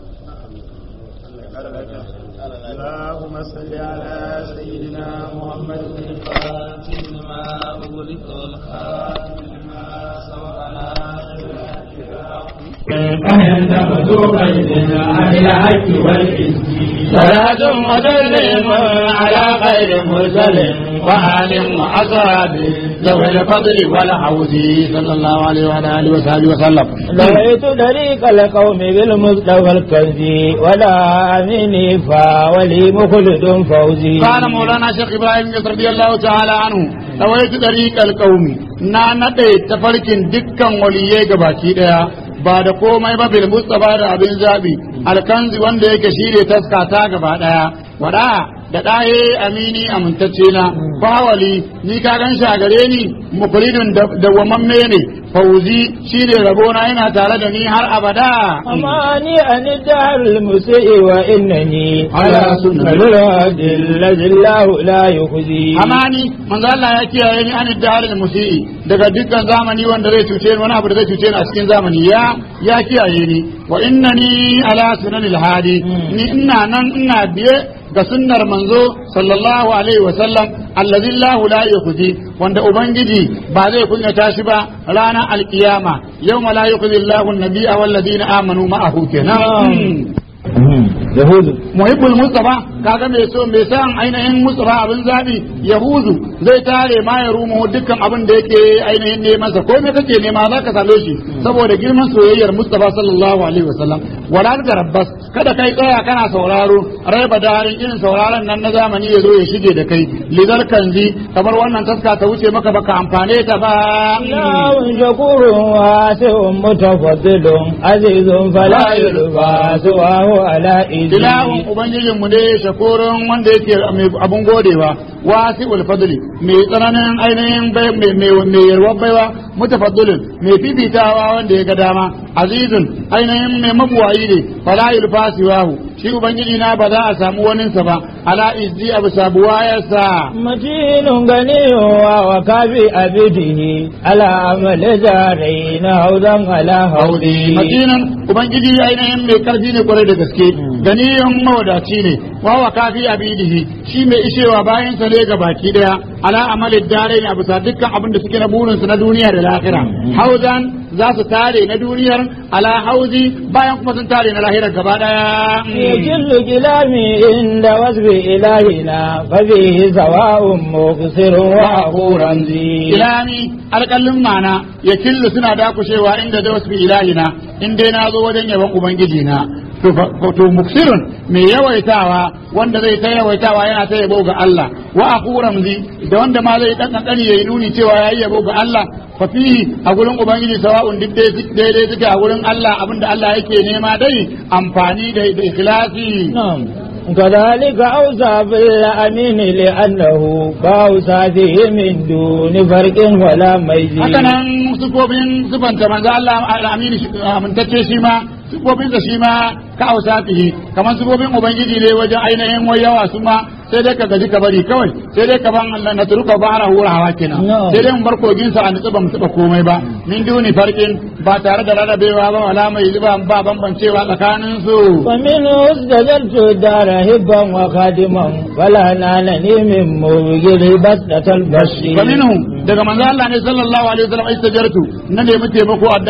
wannan اللهم صل على سيدنا محمد الفاتح لما أغلق والخاتم لما سبقنا كيف ينتبه بين الحق والإنجيل صلاة وسلم على خير مرسل وآل وأصحاب ذوي الفضل والحوض صلى الله عليه وعلى آله وصحبه وسلم رأيت طريق القوم بالمصطفى الكنزي ولا أميني فولي مخلد فوزي قال مولانا شيخ إبراهيم رضي الله تعالى عنه رويت طريق القوم na naɗe tafarkin dukkan waliyai gabaki ɗaya ba da komai ba bil mustafa da abin zabi alkanzi wanda yake shi ne taskata gaba ɗaya wada da ɗaye amini amintacce na bawali ni ka gan shi a gare ni mukulidun dawwamamme ne fauzi shi ne rabona yana tare da ni har abada أماني أن الدهر المسيء وإنني على سنة. الهادي الذي الله لا يخزي amani manzo Allah ya kiyaye ni an da musii daga dukkan zamani wanda zai cuce ni wani abu da zai cuce ni a cikin zamani ya ya kiyaye ni wa innani ala sunanil hadi ni ina nan ina biye ga sunnar manzo sallallahu alaihi wa sallam allazi lahu la yukhzi wanda ubangiji ba zai kunyata shi ba ranar alkiyama yawma la yukhzi Allahu an-nabiyya wal ladina amanu ma'ahu kenan yahudu muhibbul mustafa kaga mai so mai san ainihin mustafa abin zabi yahuzu zai tare ma ya rumu dukkan abin da yake ainihin ne masa ko me kake nema za ka same shi saboda girman soyayyar mustafa sallallahu alaihi wasallam wala da rabbas kada kai tsaya kana sauraro rai badarin irin sauraron nan na zamani ya zo ya shige da kai lidar kanzi kamar wannan taska ta wuce maka baka amfane ta ba إله شكور واسع متفضل عزيز فلا يلقى سواه على ilahun إذنه ubangijin mu ne shakurun wanda yake mai abun godewa wasi ul fadli mai tsananin ainihin bai mai mai mai yarwar baiwa mutafaddilin mai fifitawa wanda ya ga dama azizun ainihin mai mabuwayi ne fala yulfasiwahu shi ubangiji na ba za a samu waninsa ba ala izzi abu sabuwayarsa متين غني وكافي أبده على عمل دارين هودا على هودي matinan ubangiji ainihin mai karfi ne kwarai da gaske ganiyan mawadaci ne wawa kafi abidihi shi mai ishewa bayan sa ne ga baki daya ala amalin dare ne a bisa dukkan abin da suke na burin su na duniya da lahira hauzan za su tare na duniyar ala hauzi bayan kuma sun tare na lahira gaba daya يجل كلامي عند وصف إلهنا ففيه سواء مقصر وأخو رمزي ilani alƙallin mana ya killu suna dakushewa inda da wasu ilahina in dai na zo wajen yaban ubangiji na to fa- to muksirun mai yawaitawa wanda zai ta yawaitawa yana ta yabo ga Allah wa aku ramzi da wanda ma zai dan kankani yayi nuni cewa yayi yabo ga Allah fa fihi a gurin ubangiji sawa'un duk dai- daidai suke a gurin Allah abinda Allah yake nema dai amfani da da ikhlasi نعم كذلك أوصى بالأمين لأنه فأوصى به من دون فرق ولا ميز haka nan sufofin sufanta manzo Allah al-amin amintacce shi ma sufofin sa shi ma ka ausa fihi kamar sufofin ubangiji ne wajen ainihin wayawa su ma sai dai ka gaji ka bari kawai sai dai ka ban Allah na turuka bara hurawa kenan No. sai dai mun bar kogin sa a nutsu ba mu taba komai ba min duni farkin ba tare da rarrabewa ba wala mai zuba ba bambancewa tsakanin su فمنه استجلت الدار هبا وخادما فلا نالني من موجل بسطة البشر fa minhum daga manzo Allah ne sallallahu alaihi wasallam istajartu na nemi taimako a